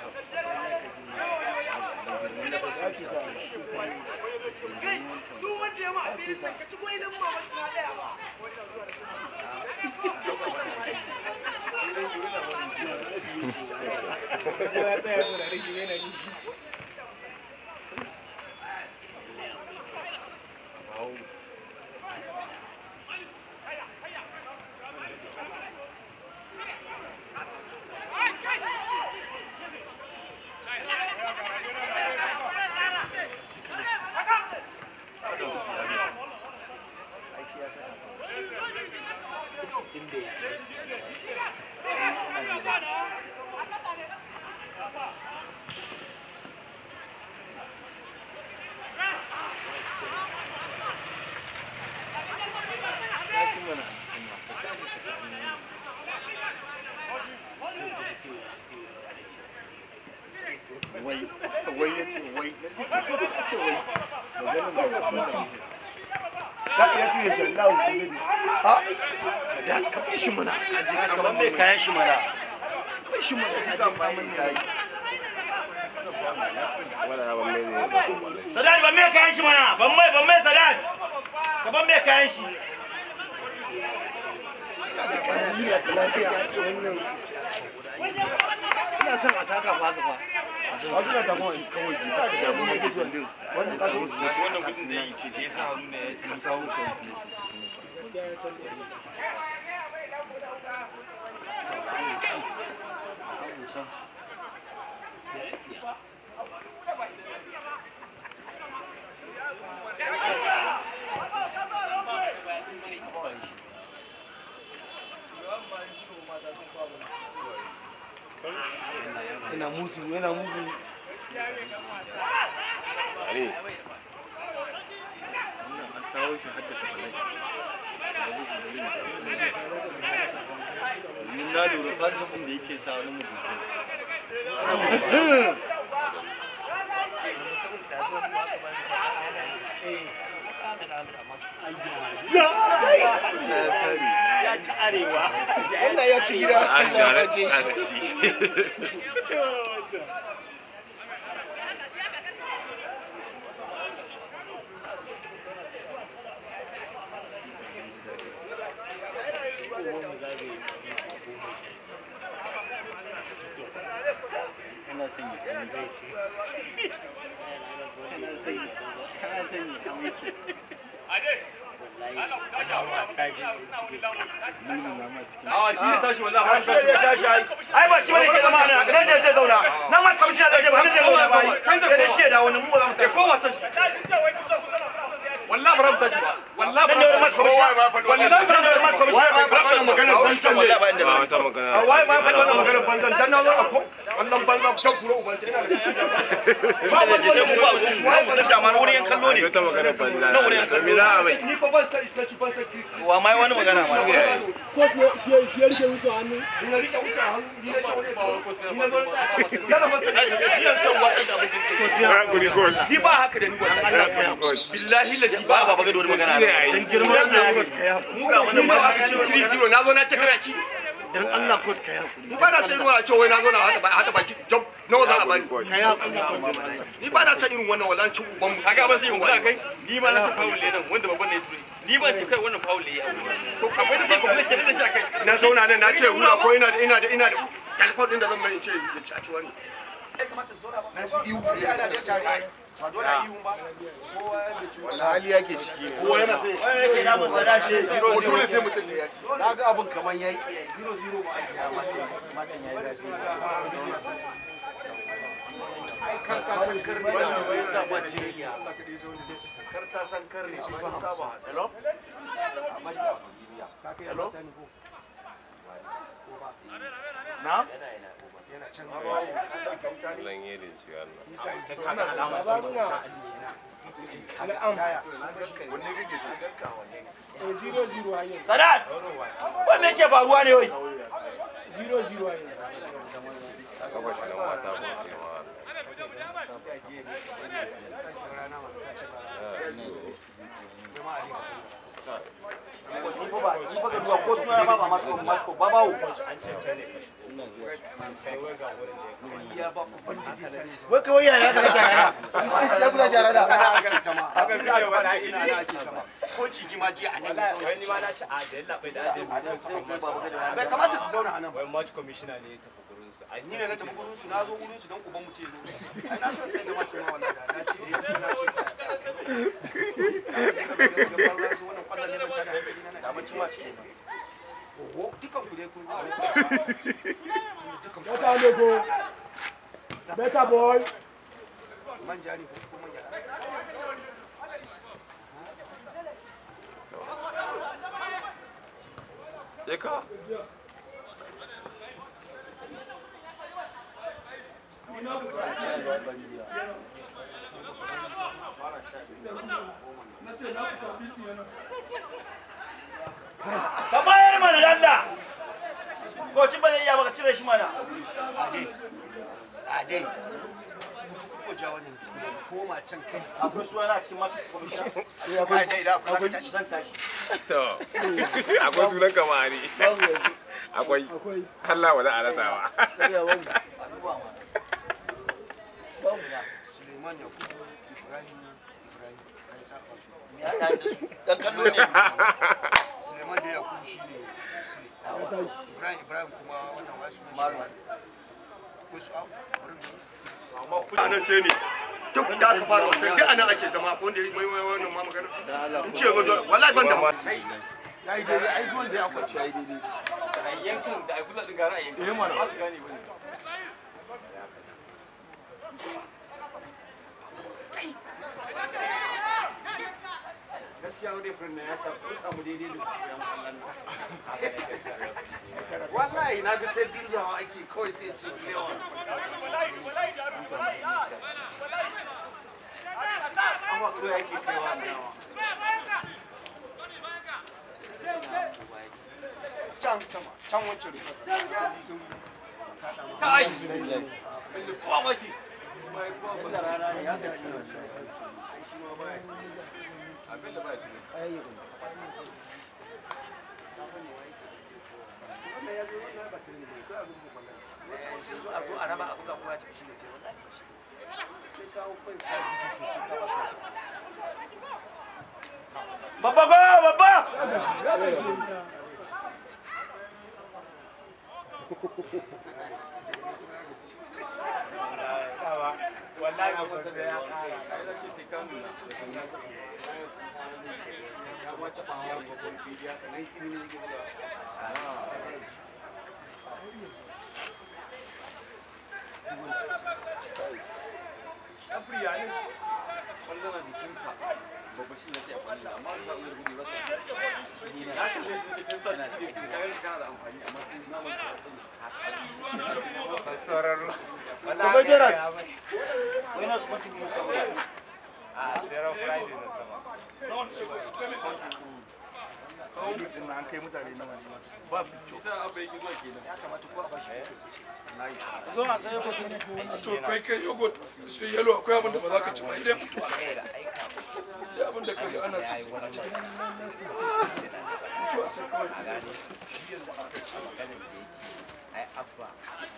wai wai ya ce wai na ce ko ka ce wai maganin da ka ce za ka iya tuye shi Allah ku zai a sadat ka bar shi mana a ji ka ban mai kayan shi mana ka bar shi mana a ji ka mai yayi Sadat ban mai kayan shi mana ban mai ban mai Sadat ka ban mai kayan shi ina son a taka fa haka fa a suna ta kawai kawai ji ta da mu mai gizo din wanda ka zo wannan kudin da yi ce da yasa hannu ne ya samu kan place yana musu yana mugu Ali. wannan an sawo shi haddasa balai domin na lura fasifin da yake sa wani mugunta ya ci arewa Allah ya ci gida Allah ya bace shi kana son yi kan zai ce kana son yi kana son yi kan yake Awa shi ne tashi wallahi ba shi ne tashi ai. Ai ba shi bane ke zama nan. Nan je je zauna. Nan ma kamshi da je ba nan je zauna ba. Sai da shi da wani mu ba za mu tashi. Ko wata shi. wallahi ba inda ba ba wata magana a wai ma faɗi wannan maganar banzan dan na zo a ko wannan banzan can kuro ubanta ina da ba wanda zai ce mu ba zuwa mu ba da ma wurin kallo ne wata magana banza na wurin kallo me za a mai ni fa ban sai sai ban sai kisi wa mai wani magana ma ko shi shi ya rike wuce hannu ni na rike wuce hannu ni na ce wani ba wani kotu ni na zo ta kada ba sai ni yan san wa da abin ya guri ko ni ba haka da ni wannan Allah ka billahi lazi ba ba ga da wani magana dan girman Allah mu ga wannan ba aka ce 3-0 na zo na ce kana ci dan Allah ko ka yafu ni ba na san irin wannan cewa wai na zo na hada hada baki job nawa za a bani ka yafu ni ba na san irin wannan wallahi cin uban mu kaga ba sai mu kai ni ma na ce foul ne nan wanda babban ne ya turi ni ba ce kai wannan foul ne ya to akwai da sai kuma shi da shi akai na zauna nan na ce wura ko ina da ina da ina da kalfar din da zan mai in ce ya ci a ci wani na ji ihu ba dole a yi ba wani hali yake ciki ne kowa yana sai yake na mun sada shi zero ko zero dole sai mutum ne ya ci na ga abin kaman yayi zero zero ba a kiyama madan yayi zafi ai kar ta san kar ne da zai sa ma cikin kar ta san kar ne sun saba hello hello na Lan yi da ci wannan. zero zero a yau sadat wai me ke faruwa ne wai zero zero a yau Kafa shi nan mata ko ke ma. ko suna ba ba ma ko ba ba wai kawai yaya ka shara ya kusa shara da ake sama haka zai yawa na ina na ake sama ko ciji ma ji a nan ya zauna wani ma na ci a da yalla bai da ajin bai kamata su zauna a nan wai match commissioner ne ya tafi gurin su ai ni ne na tafi gurin su na zo gurin su don uban mu ce zo ai na so sai da mace ma wannan na ce eh na ce wannan kwallon ne na ce da mace ma ce oho dukan ku dai kun Better no go. Better boy. manja ne ko manja Eka. ka bayar mana dalla kocin ba zai iya baka cire shi mana ade ade ko ja wannan koma can kai akwai suwa na cikin mafi komishin akwai dai da akwai tashi zan tashi To, akwai sunan kamari. Akwai. Allah wa za a rasa ba. Suleiman Yakubu Ibrahim Ibrahim kai sarfa su me ya da su dan kallo ne Suleiman da Yakubu shine Sule Ibrahim Ibrahim kuma wannan wai sunan shi akwai su abu wurin amma kuma nan sai ne duk da aka fara wasan duk anan ake zama akwai wanda ya mai mai wannan ma magana in ce ga wallahi ban da yayi daidai ai zuwan da ya kwanci yayi daidai a yankin da ai fulla din gara a yankin Eh, mana. ba su gane bane gaskiya wani furin na ya sa ko samu daidai da kuyan kallon wallahi na ga sai dirzawa ake kawai sai ce lewan amma ko yake kaiwa dawa can sama can wancan rufa kai kowa maki abin da ba ya tuni sai zo a zo a raba abu ga kowa ta shi ne ce wallahi ba shi sai kawo kai sai gudu sosai ka baka babba go babba wallahi ba kusa da ya kara kai da ce sai ka nuna ya wace ba hawa babban bidiyo ka 90 minutes gaba Afriya ne wanda na jikinka babba shi ne ke amfani da amma ba iya gudu ba na kalle shi ne tun sa shi ke kaga kana da amfani amma sai na mun sauraro Kuma Gerard. wai na su mutum musa a tseren friday na sama din na an kai mutane nawa ne ba bicho sai abu yake zuwa kenan ya kamata ko a bashi zo a sai yogurt to kai kai yogurt sai yalo akwai abin da ba za ka ci ba idan mutuwa da abin da kai ana ci a ci mutuwa ce kawai a gane shi yanzu a maganin da yake ai abba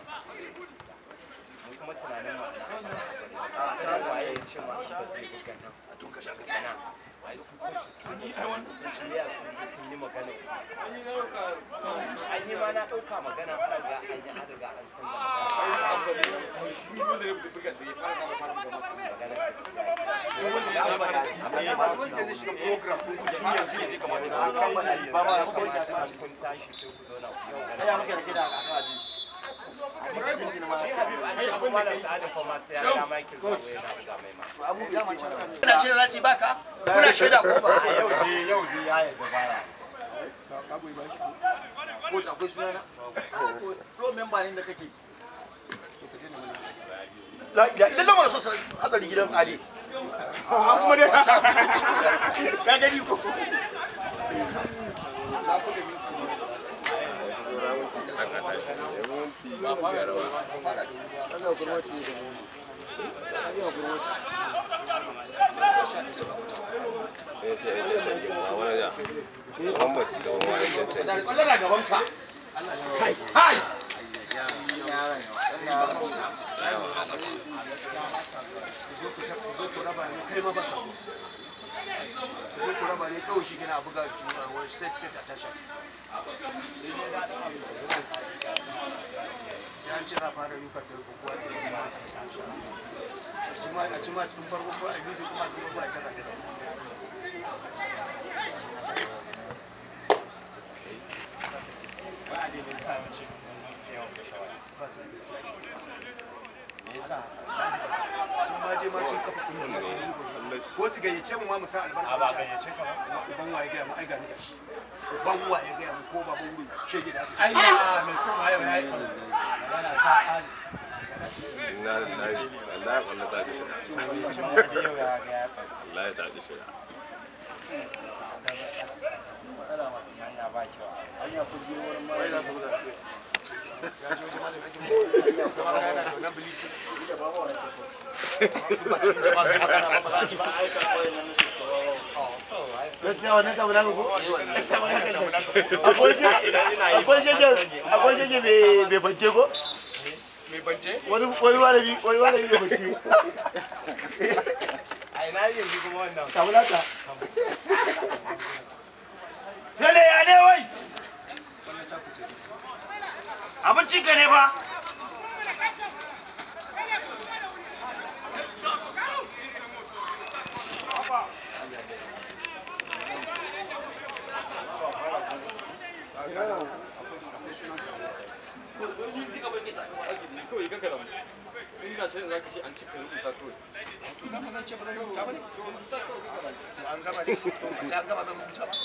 mun kuma tunanin ma a san waye ya ce ma shi ba zai buga nan a to ka shaka kana ai su coaches sun yi ai wannan kuciya sun yi magana an yi ma na ɗauka magana an riga an yi an riga an san da shi ne da ya buga da ya fara na fara buga magana wanda zai shiga program ɗin ku duniya sai ya kamata da ba ba ba ba ba ba kun tashi sai ku zauna ku yi magana ya muke da gida a kan Kuna shaida za su baka? Kuna shaida ko ba? Yau ne yau ne ya yarda baya. Ko akwai sunana? Pro member ne da kake. La ila idan lamar so hadari gidan Ali. Ka gani ko? ya ce ya cancan girma wani da gaban ba su ci gaban wani cancan Kwallo na gaban ka. Kai, kai. zo ku raba ne kai ma ba zo ku raba ne kawai shi kina buga juna wani set set a tasha sai an ce za a fara yuka ta rubu kuwa da ya a ci ma cikin farko ko a biyu kuma a cikin farko a tara da ba a daidai sa yawancin gwamnati suke yawan kashe waya ba su da gaskiya me yasa sun ma je ma sun kafa kungiya su yi ko su gayyace mu ma mu sa albarka ba gayyace ka ba uban waye gaya mu ai ga ni gashi uban waye gaya mu ko baban wuri shege da ai ya mai son waye waye yana ta ali na na Allah ya kwallo ta ki shiga Allah ya ta ki shiga wai za su buga su ya ji wajen malamin ake mu kuma ga yana da wannan biliki da ba wa ba cikin jama'a ga magana ba ba za ki ba gaskiya wannan samu naka ko akwai shi akwai shi akwai shi bai bai bance ko mai bance wani wani malami wani malami bai bance a ina yanzu kuma wannan samu naka Lele ya ne wai abincin ka ne fa an gama ne sai an gama zan rubuta ba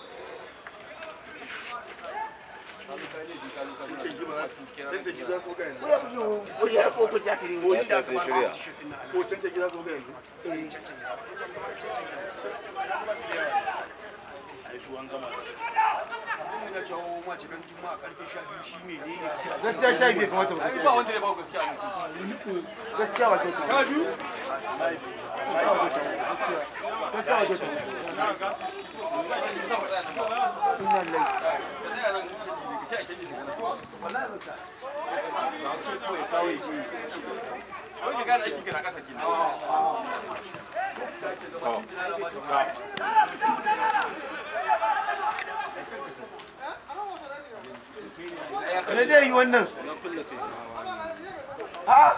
gaskiya sha biyu kamata ba ba wanda ya ba gaskiya gaskiya ba kyautu sha biyu gaskiya ba kyautu me zai yi wannan ha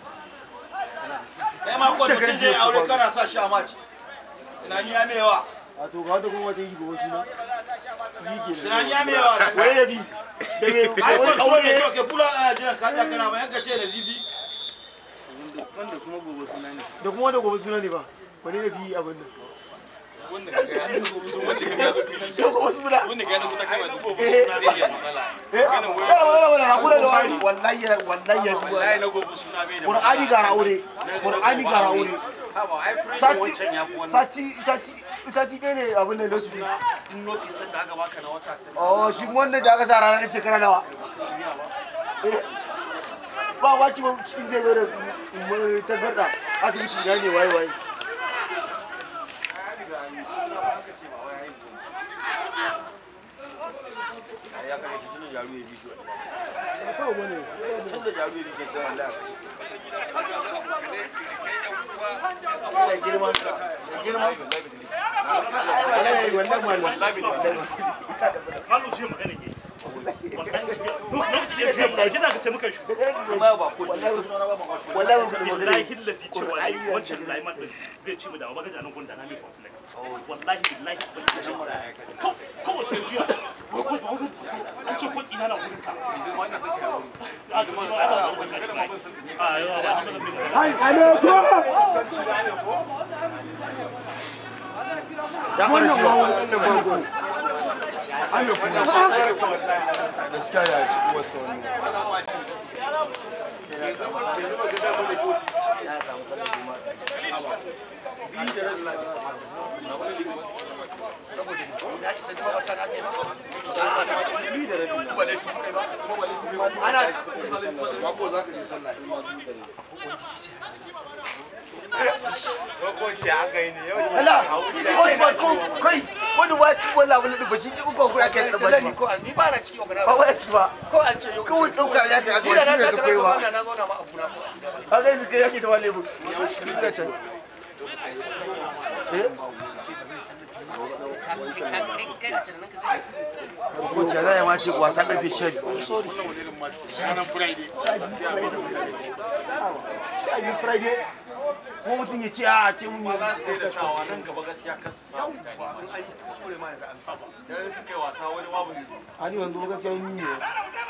kai ma ko mutum zai aure kana sa shi a maci tunani ya mai yawa a to ga wata kuma wata yi gobe suna tunani ya mai yawa wai da bi da me ai ko aure ne ke kula a jiran ka ta kana ba yanka ce da libi wanda kuma gobe suna ne da kuma wanda gobe suna ne ba wani da bi abin nan Yau wasu muna. wanda ga ta kama da gobe Eh. suna bai da matsala Eh, ya wala wala hakura da wani wallahi ya wallahi ya wallahi na gobe suna bai da Qur'ani gara aure Qur'ani gara aure haba ai prison sati wancan ya fi wannan sati sati sati ɗaya ne abin da nasu notice da aka baka na wata oh shi wanda da aka sa ranar shekara nawa Eh, ba waki ba cikin zai zo da mm, tagarda asibiti na ne waye waye ya kare ta tunan jaru ya bi shi wannan tun da jaru ya bi ke cewa wallahi ya girma ya girma wallahi wannan malam Malu ce magana ke. Wallahi lokaci da ce magana kina ga sai muka shi. wallahi ba ku Wallahi hillazi cewa ai wancan Laiman din zai ci mu da ba ga nan gun da na mai complaint. Wallahi billahi ban ci shi. Ko ko sai jiya. Ko ko ba ku an ce ko ina na gurin ka. A ga ma ana da gurin ka shi. A yawa ba ta da mai. Hai, alaikum. wannan ba wannan ba ko gaskiya ya ci uwarsa wani Hukunci aka yi ne yau Allah, ko ba ko kai wani ba ci wala wala ba shi ko ko ya kai da ba ko ni ba na ciki ba wai ci ba ko an ce yau kawai tsauka ya ta ni da na ga sa da ka kai ba na zauna ma abu na ko kaga su kai yake da wale bu ya can ko jara ya ma ce wasa karfe 12 sorry ranar friday sha biyu friday ko mutum ya ce a ce mun yi da sawa nan gaba gaskiya kar su samu mutane in an yi kuskure ma yanzu an saba dan suka yi wasa wani babu ne ani wanzu ba gaskiya yi ne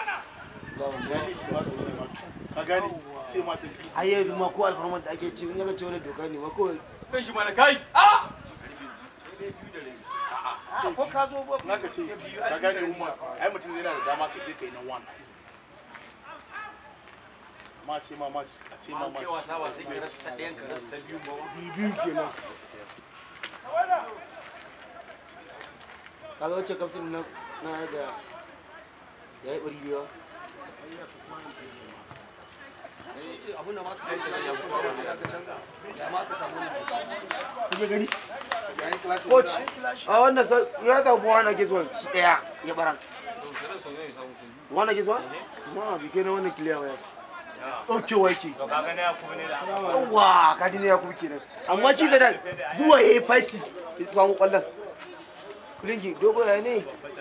ka gane ce ma ta ai yanzu ma ko alfarman da ake ci in ga ce wani doka ne ma kawai kan shi mana kai a ce ko ka zo ba naka ce ka gane umma ai mutum yana da dama ka je kai na one ma ce ma ma a ce ma ma kai wasa ba sai ka rasa ta ɗayan ka rasa ta biyu ba biyu kenan kaga wacce kaftin na na da ya yi ɓari biyu abin da ma ka sai ka ya kuma ba sai ka canza ya ma ka samu ne kuke gani coach a wannan sa ya ga buwa na gizon shi daya ya bara wannan gizon ma bi kenan wannan clear waya ɗaukewa yake to ka gane ya kuma ne da yawa ka ji ne ya kuma kenan amma shi da zuwa ya yi faisi ya samu kwallon kulingi dogo ya ne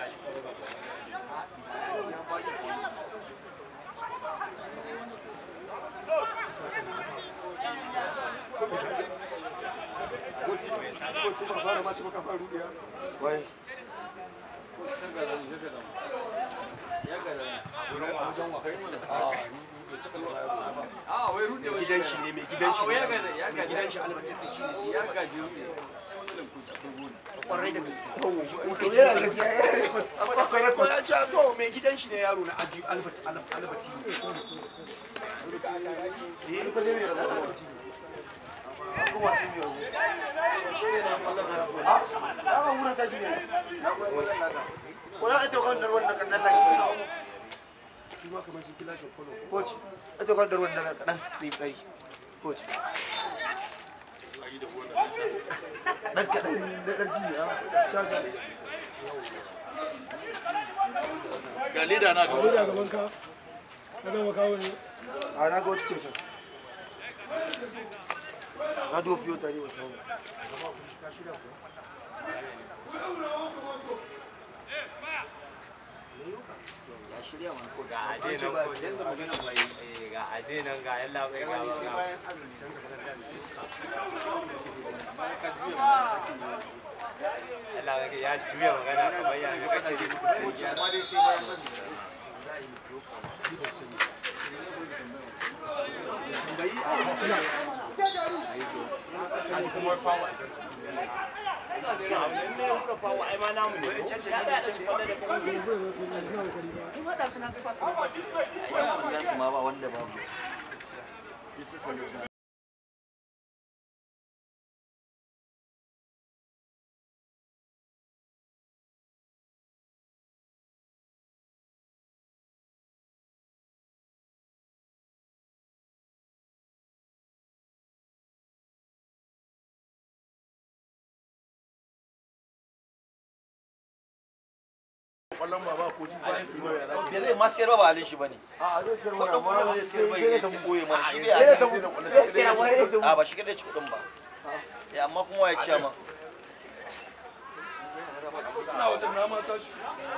wai gidan shi ne mai gidan shi ne mai gidan shi albatin shi ne sai ya gaji kwarai da gaske ko ya ce to mai gidan shi ne yaro na aji albati albati Aka wura ta shi ne. Kuna ita kan darwan da kan dalla ki. shi ma kamar shi kila shi kolo Coach, ita kan darwan da kadan mai tsari. Coach. Dan kadan da dan ji ya. Shaka. ga leda na gaba Leda gaban ka. Ka gama kawo ne. A na ga wata ce can. Na duba fiyo tare wa tawo. ga adenan ko ga adenan ga yalla kai ga Allah ya ya juya magana kamar ya ga kake amma dai sai bayan Tambayi. kuma fawa ne ya hura fawo ai ma namu ne ya da ci kwallo da kai kuma da suna kai ba ta ba yan kundan su ma ba wanda babu this is a kwallon ba ba ko ci sai su mai yana bai zai ma sayar ba ba halin shi bane a zai sayar kudin mana kuma zai sayar ba ya ta boye mana shi bai sai halin ta mu sai ta mu a ba shi kadai ci kudin ba ya amma kuma ya ciya ma ina wajen na ma tashi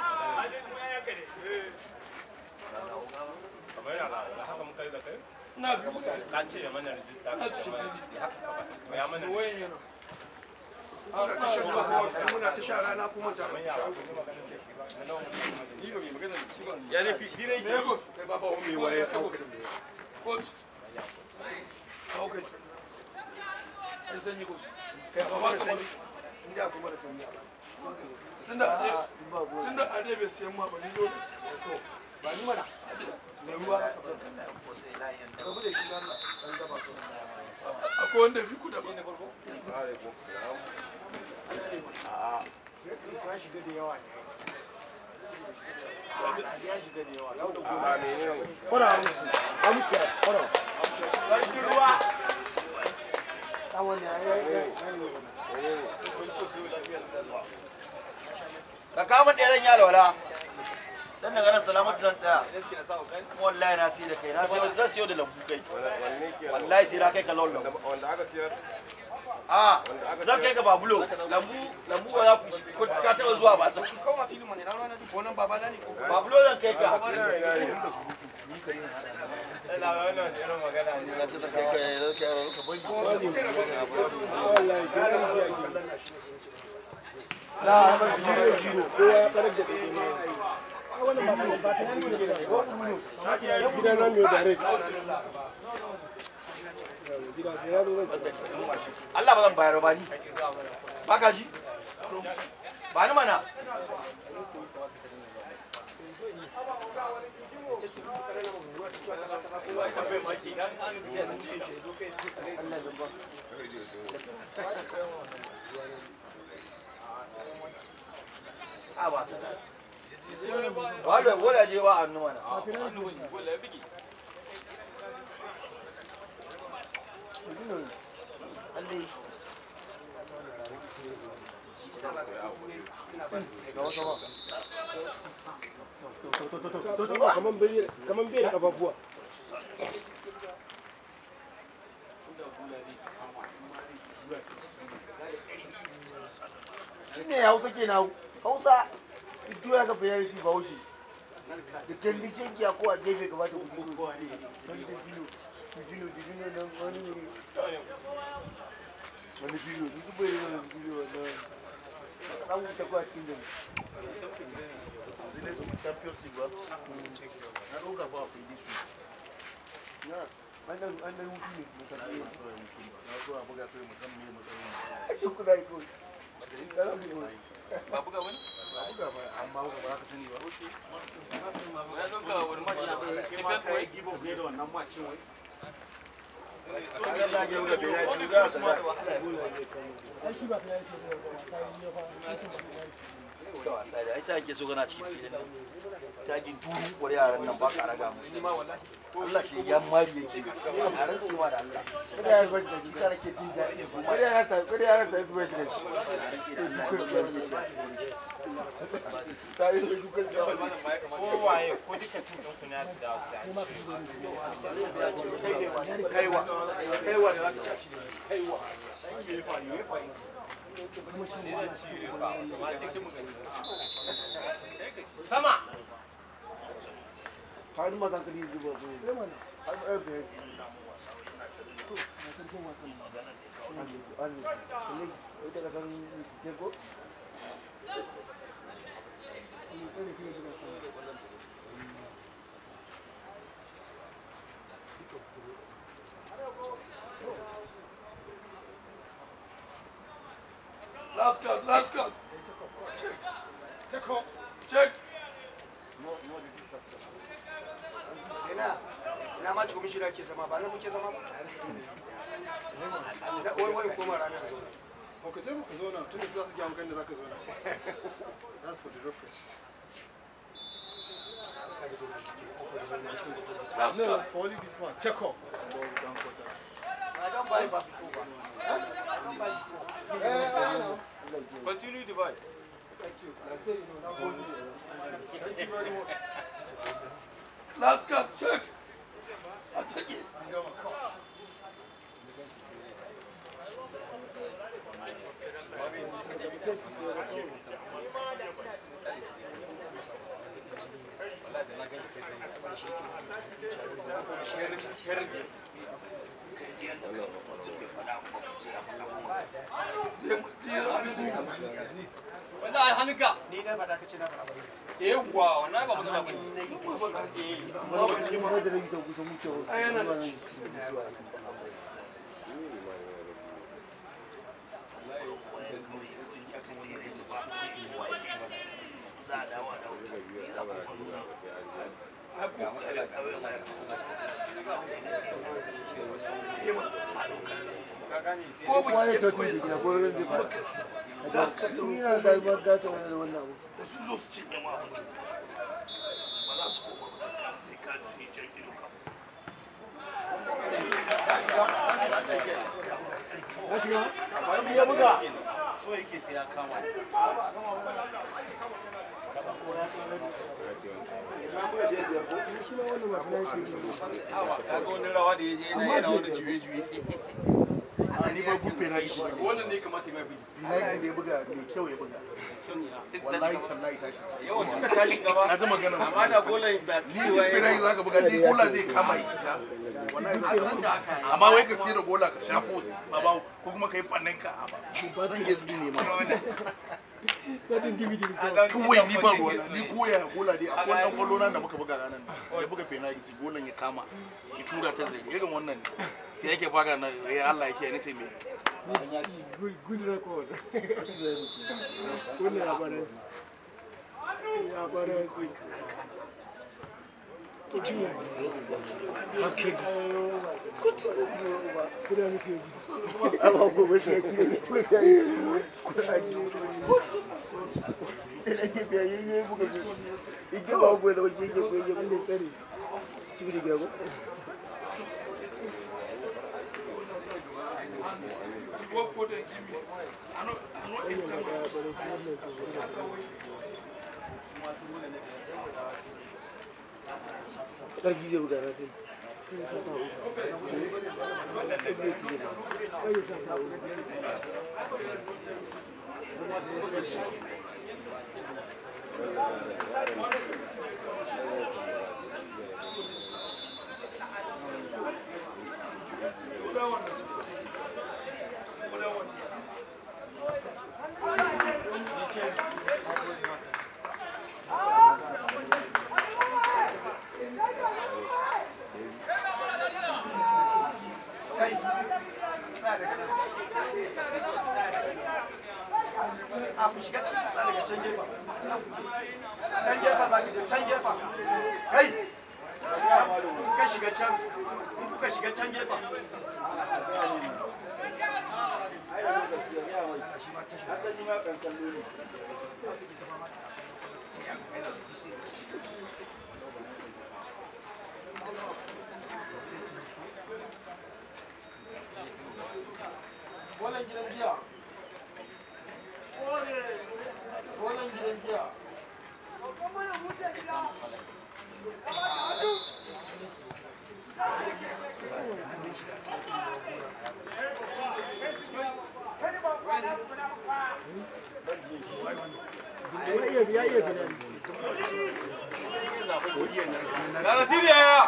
kamar yana da haka muka yi da kai na bi muka ka ce ya mana rijista ka ce mana bisi haka ka ba to ya mana wayan yana har ta shi ba muna ta sha rana kuma ta kamar ya ba ku magana da shi ba na nawa ni ba mai magana da shi ba ya ne fi ne ne ko kai ba ba mai waye ko coach ko kai sai sanyi ko kai ba ba sanyi inda kuma da sanyi tunda tunda a ne bai sayan ma ba ni dole ba ni mana da ruwa rabu da shi Allah dan gaba su akwai wanda fi ku da ba a ya shiga da yawa ne ya shiga da yawa yau da gobe Kora musu, amsa, kora. sarkin ruwa Ta wani ya yi ka kama ɗaya zan yi alwala dan daga nan salamatu zan tsaya wallahi na sai da kai na sai zan siyo da lambu kai wallahi sai na kai ka lon lambu wanda aka siyar a zan kai ka babulo lambu lambu ba za ku ka taɓa zuwa ba sa kawai filin mana na rana ko nan baba na ne ko babulo zan kai ka ila wannan da irin magana ne na ce ta kai ka zan kai ka bari La, ba jiro jiro, sai ya karar da kai ne. Wannan ba ta ba ta yanzu da gida. Gidan nan ne direct. Gida ya zo zan Allah ba zan bayar ba ni ba ka ji ba ni mana a ba su wala wala je ba annu mana Kaman bai kaman bai da kafafuwa. shi ne hausa ke na hausa duk ya kafa yari ba haushe da kalli cenki a kowa gefe gaba da kudu wani da biyu bijino bijino nan wani ne wani biyu duk bai yi wani biyu wannan ɗan wuta kuwa cikin da zai su champions league ba na ɗauka ba a fili su na an dan an dan hutu ne musamman na so a buga kai musamman ne musamman ake kuna yi kawai ba buga wani ba buga ba amma buga ba za ka sani ba ya zo ka wani maji na kai ma kai gibo ne da wannan macin wai da wasa da ai sai ake so kana cikin filin nan ta gi duru kwar yaran nan ba ka raga musu ni ma wallahi Allah shi ya mari yake a ran cewa da Allah kada ya bar da kisa nake jin daɗi kada ya rasa kada ya rasa su bai shi sai su duka da ko waye ko duka cin ɗin kunya su da wasu kaiwa kaiwa da zaka ci kaiwa sama ka ji mazan kadi zuba zuwa har ɗaya bai ita ka san ko Last card, last card. Check. Check up. Check. ina ina ma commissioner ke zama ba na muke zama ba Da- wai wai koma ranar zo Ko ka je ka zauna tun da za su gaya maka inda za ka zauna. That's for the reference. No, for only this one. Check up. I don't buy back before ba I don't buy before Eh, I know. Continue the buy. Thank you. Like I say, you know, now hold it. Thank you very much. Last card, check. I check it. Wallahi hannunka. ni na faɗa kace na faɗa ba Yawwa, wannan ba magana ba. Kowa ya ce tun da gina ko ran zai fara. Ina da ba da ta wani da wannan abu. da su zo su cinye ma abinci ba za su koma ba sai ka je can ido ka ya buga so yake sai ya kama Kaga wani rawa da ya je yana yana wani juye-juye. ni ba gufe na shi Wannan ne kamata mai bugi. United ya buga mai kyau ya buga wallahi tallahi tashi Yau tun da tashi gaba. na ji magana Amma da golan ba ni gufe na yi zaka buga ni gola zai kama ya shiga wallahi zan da haka amma wai ka sai da gola ka sha post ba ba ko kuma kai fannin ka a ba zan iya zini ne ma kawai ni ba ruwa ni koya gola dai akwai wannan kwallo nan da muka buga ranar nan ya buga penalty golan ya kama ya tura ta zai irin wannan ne sai yake fara na ya Allah yake ni ce me Good, good record. Wannan ya bada ya bada Continue. Okay. Continue. Kuda muke ji. Ama gobe sai ci kuda sai da ke biya yayi buga ji ike ba gobe da wake yake gobe Allah tsare. ci da gaba go go there give me i no i no enter my karfi zai buga na sai kai tsaya daga nan tsaya daga nan a ku shiga cikin tsaya daga can gefen can gefen za ki je can gefen kai ka shiga can in kuka shiga can gefen Bolan gidan giya. Bolan gidan giya. Ya iya ya iya tunani. Najeriya ya.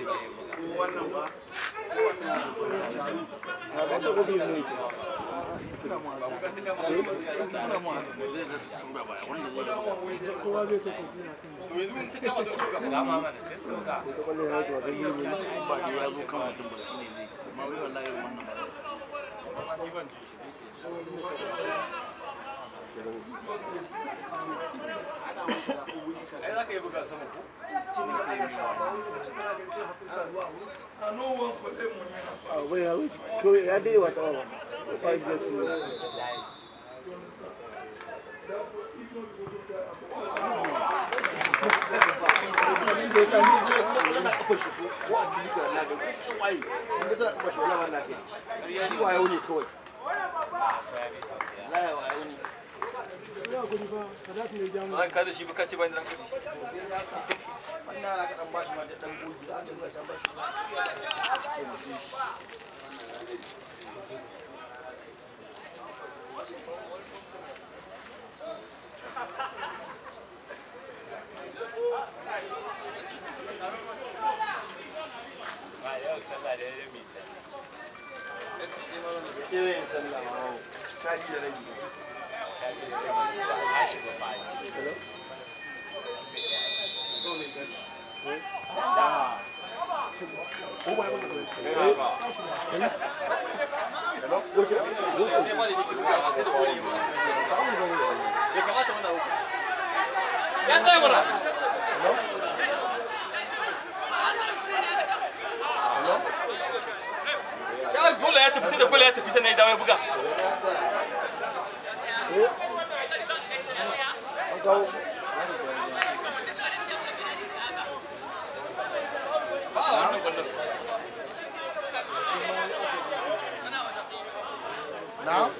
wannan ba wannan ai za ka yi buga sama ko bai ya wuce ko ya dai wata wa ba ya ce Ran ka da shi baka ce ba ni ran ka da shi. Yan zai mura. Ya dole ya tafi sai da kula ya tafi sannan ya dawo ya buga. Ba a wannan kwallon. na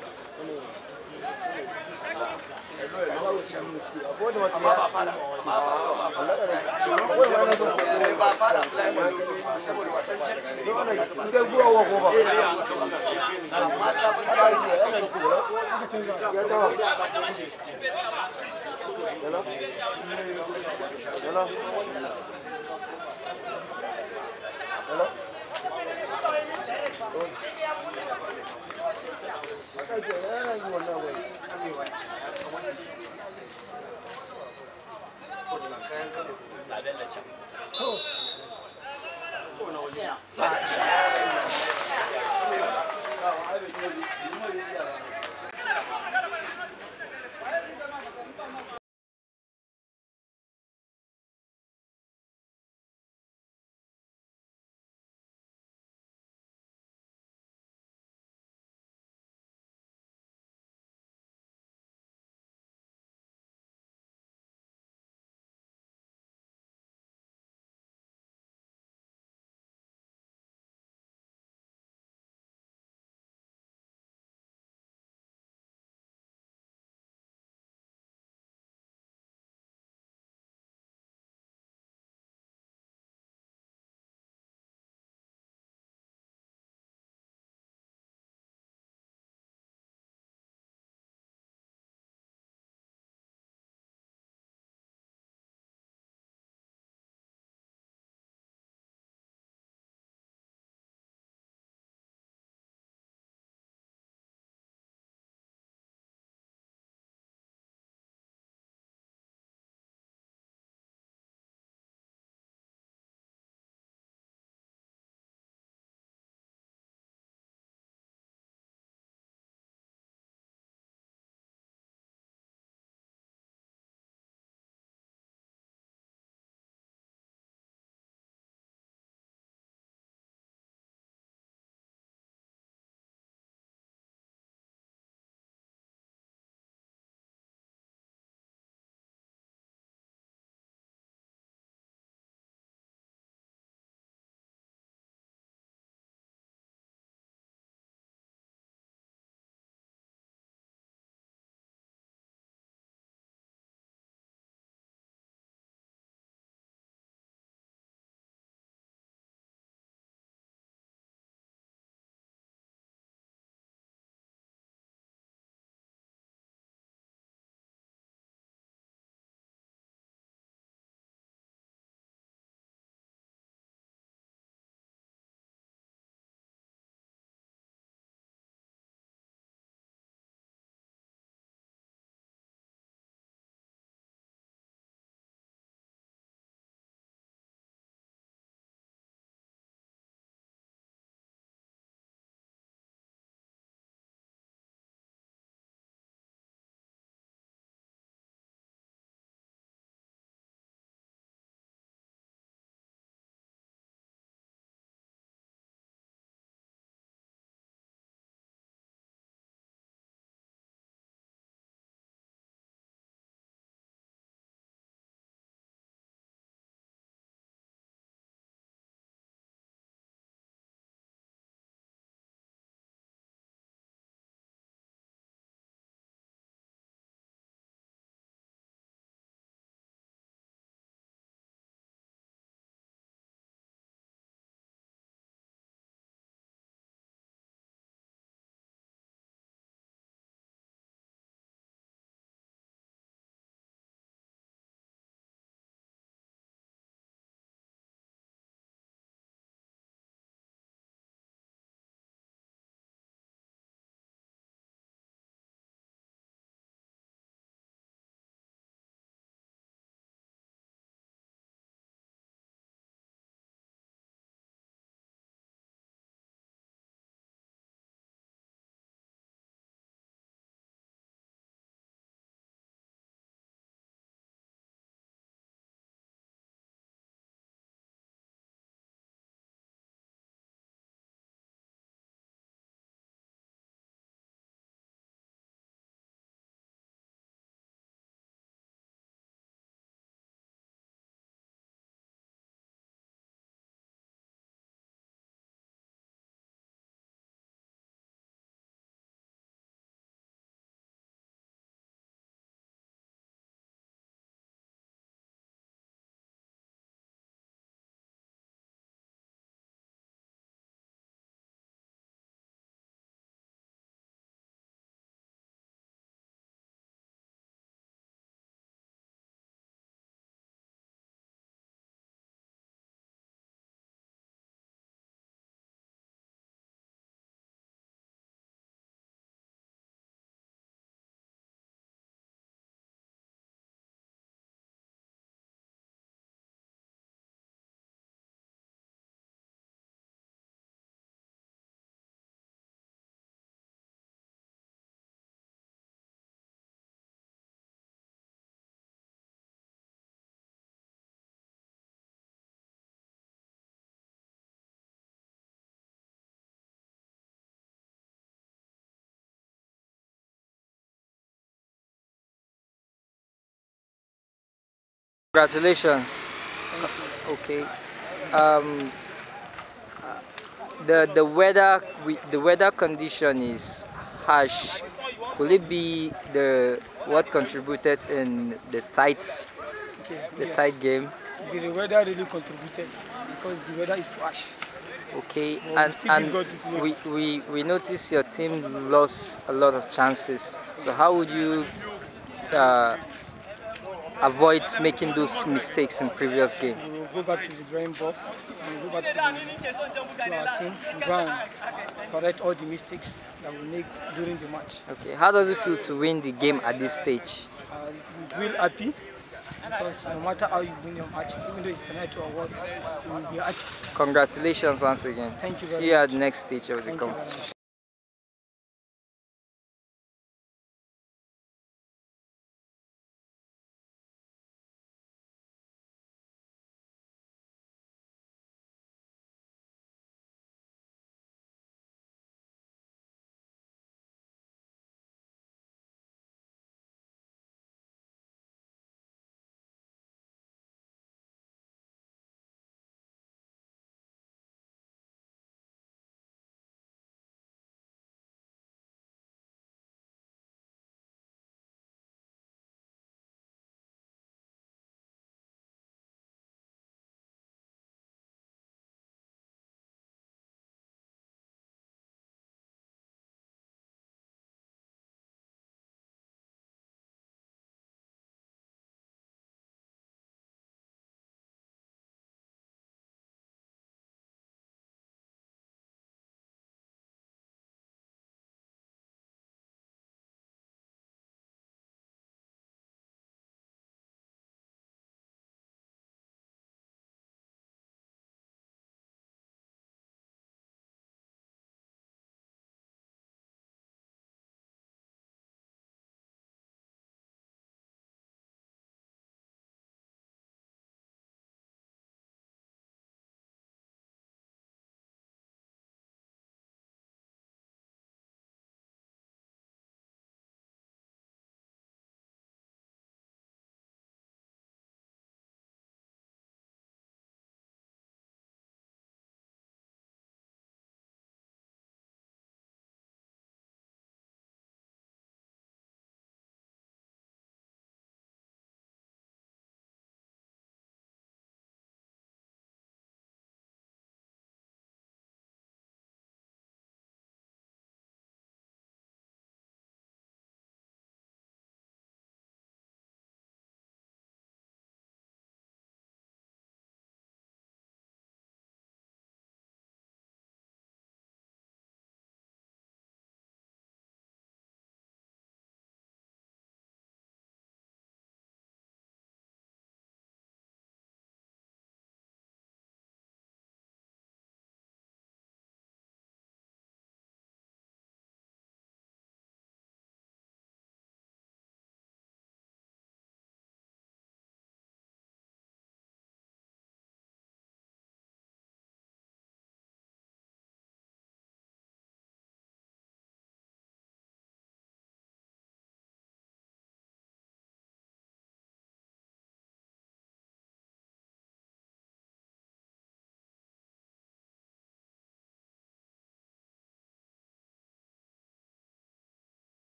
Congratulations. Okay. Um, uh, the the weather we, the weather condition is harsh. Will it be the what contributed in the tight Okay, the yes. tight game? The weather really contributed because the weather is too harsh. Okay, Well, we and still and did good to play. we, we we noticed your team lost a lot of chances. So how would you uh, avoid making those mistakes in previous game? We will go back to the drawing board and go back to, the, to our team and go and correct all the mistakes that we make during the match. Okay, how does it feel to win the game at this stage? Uh, we feel happy because no matter how you win your match, even though it's penalty or what, we will be happy. Congratulations once again. Thank you See very you at the next stage of the Thank you very competition.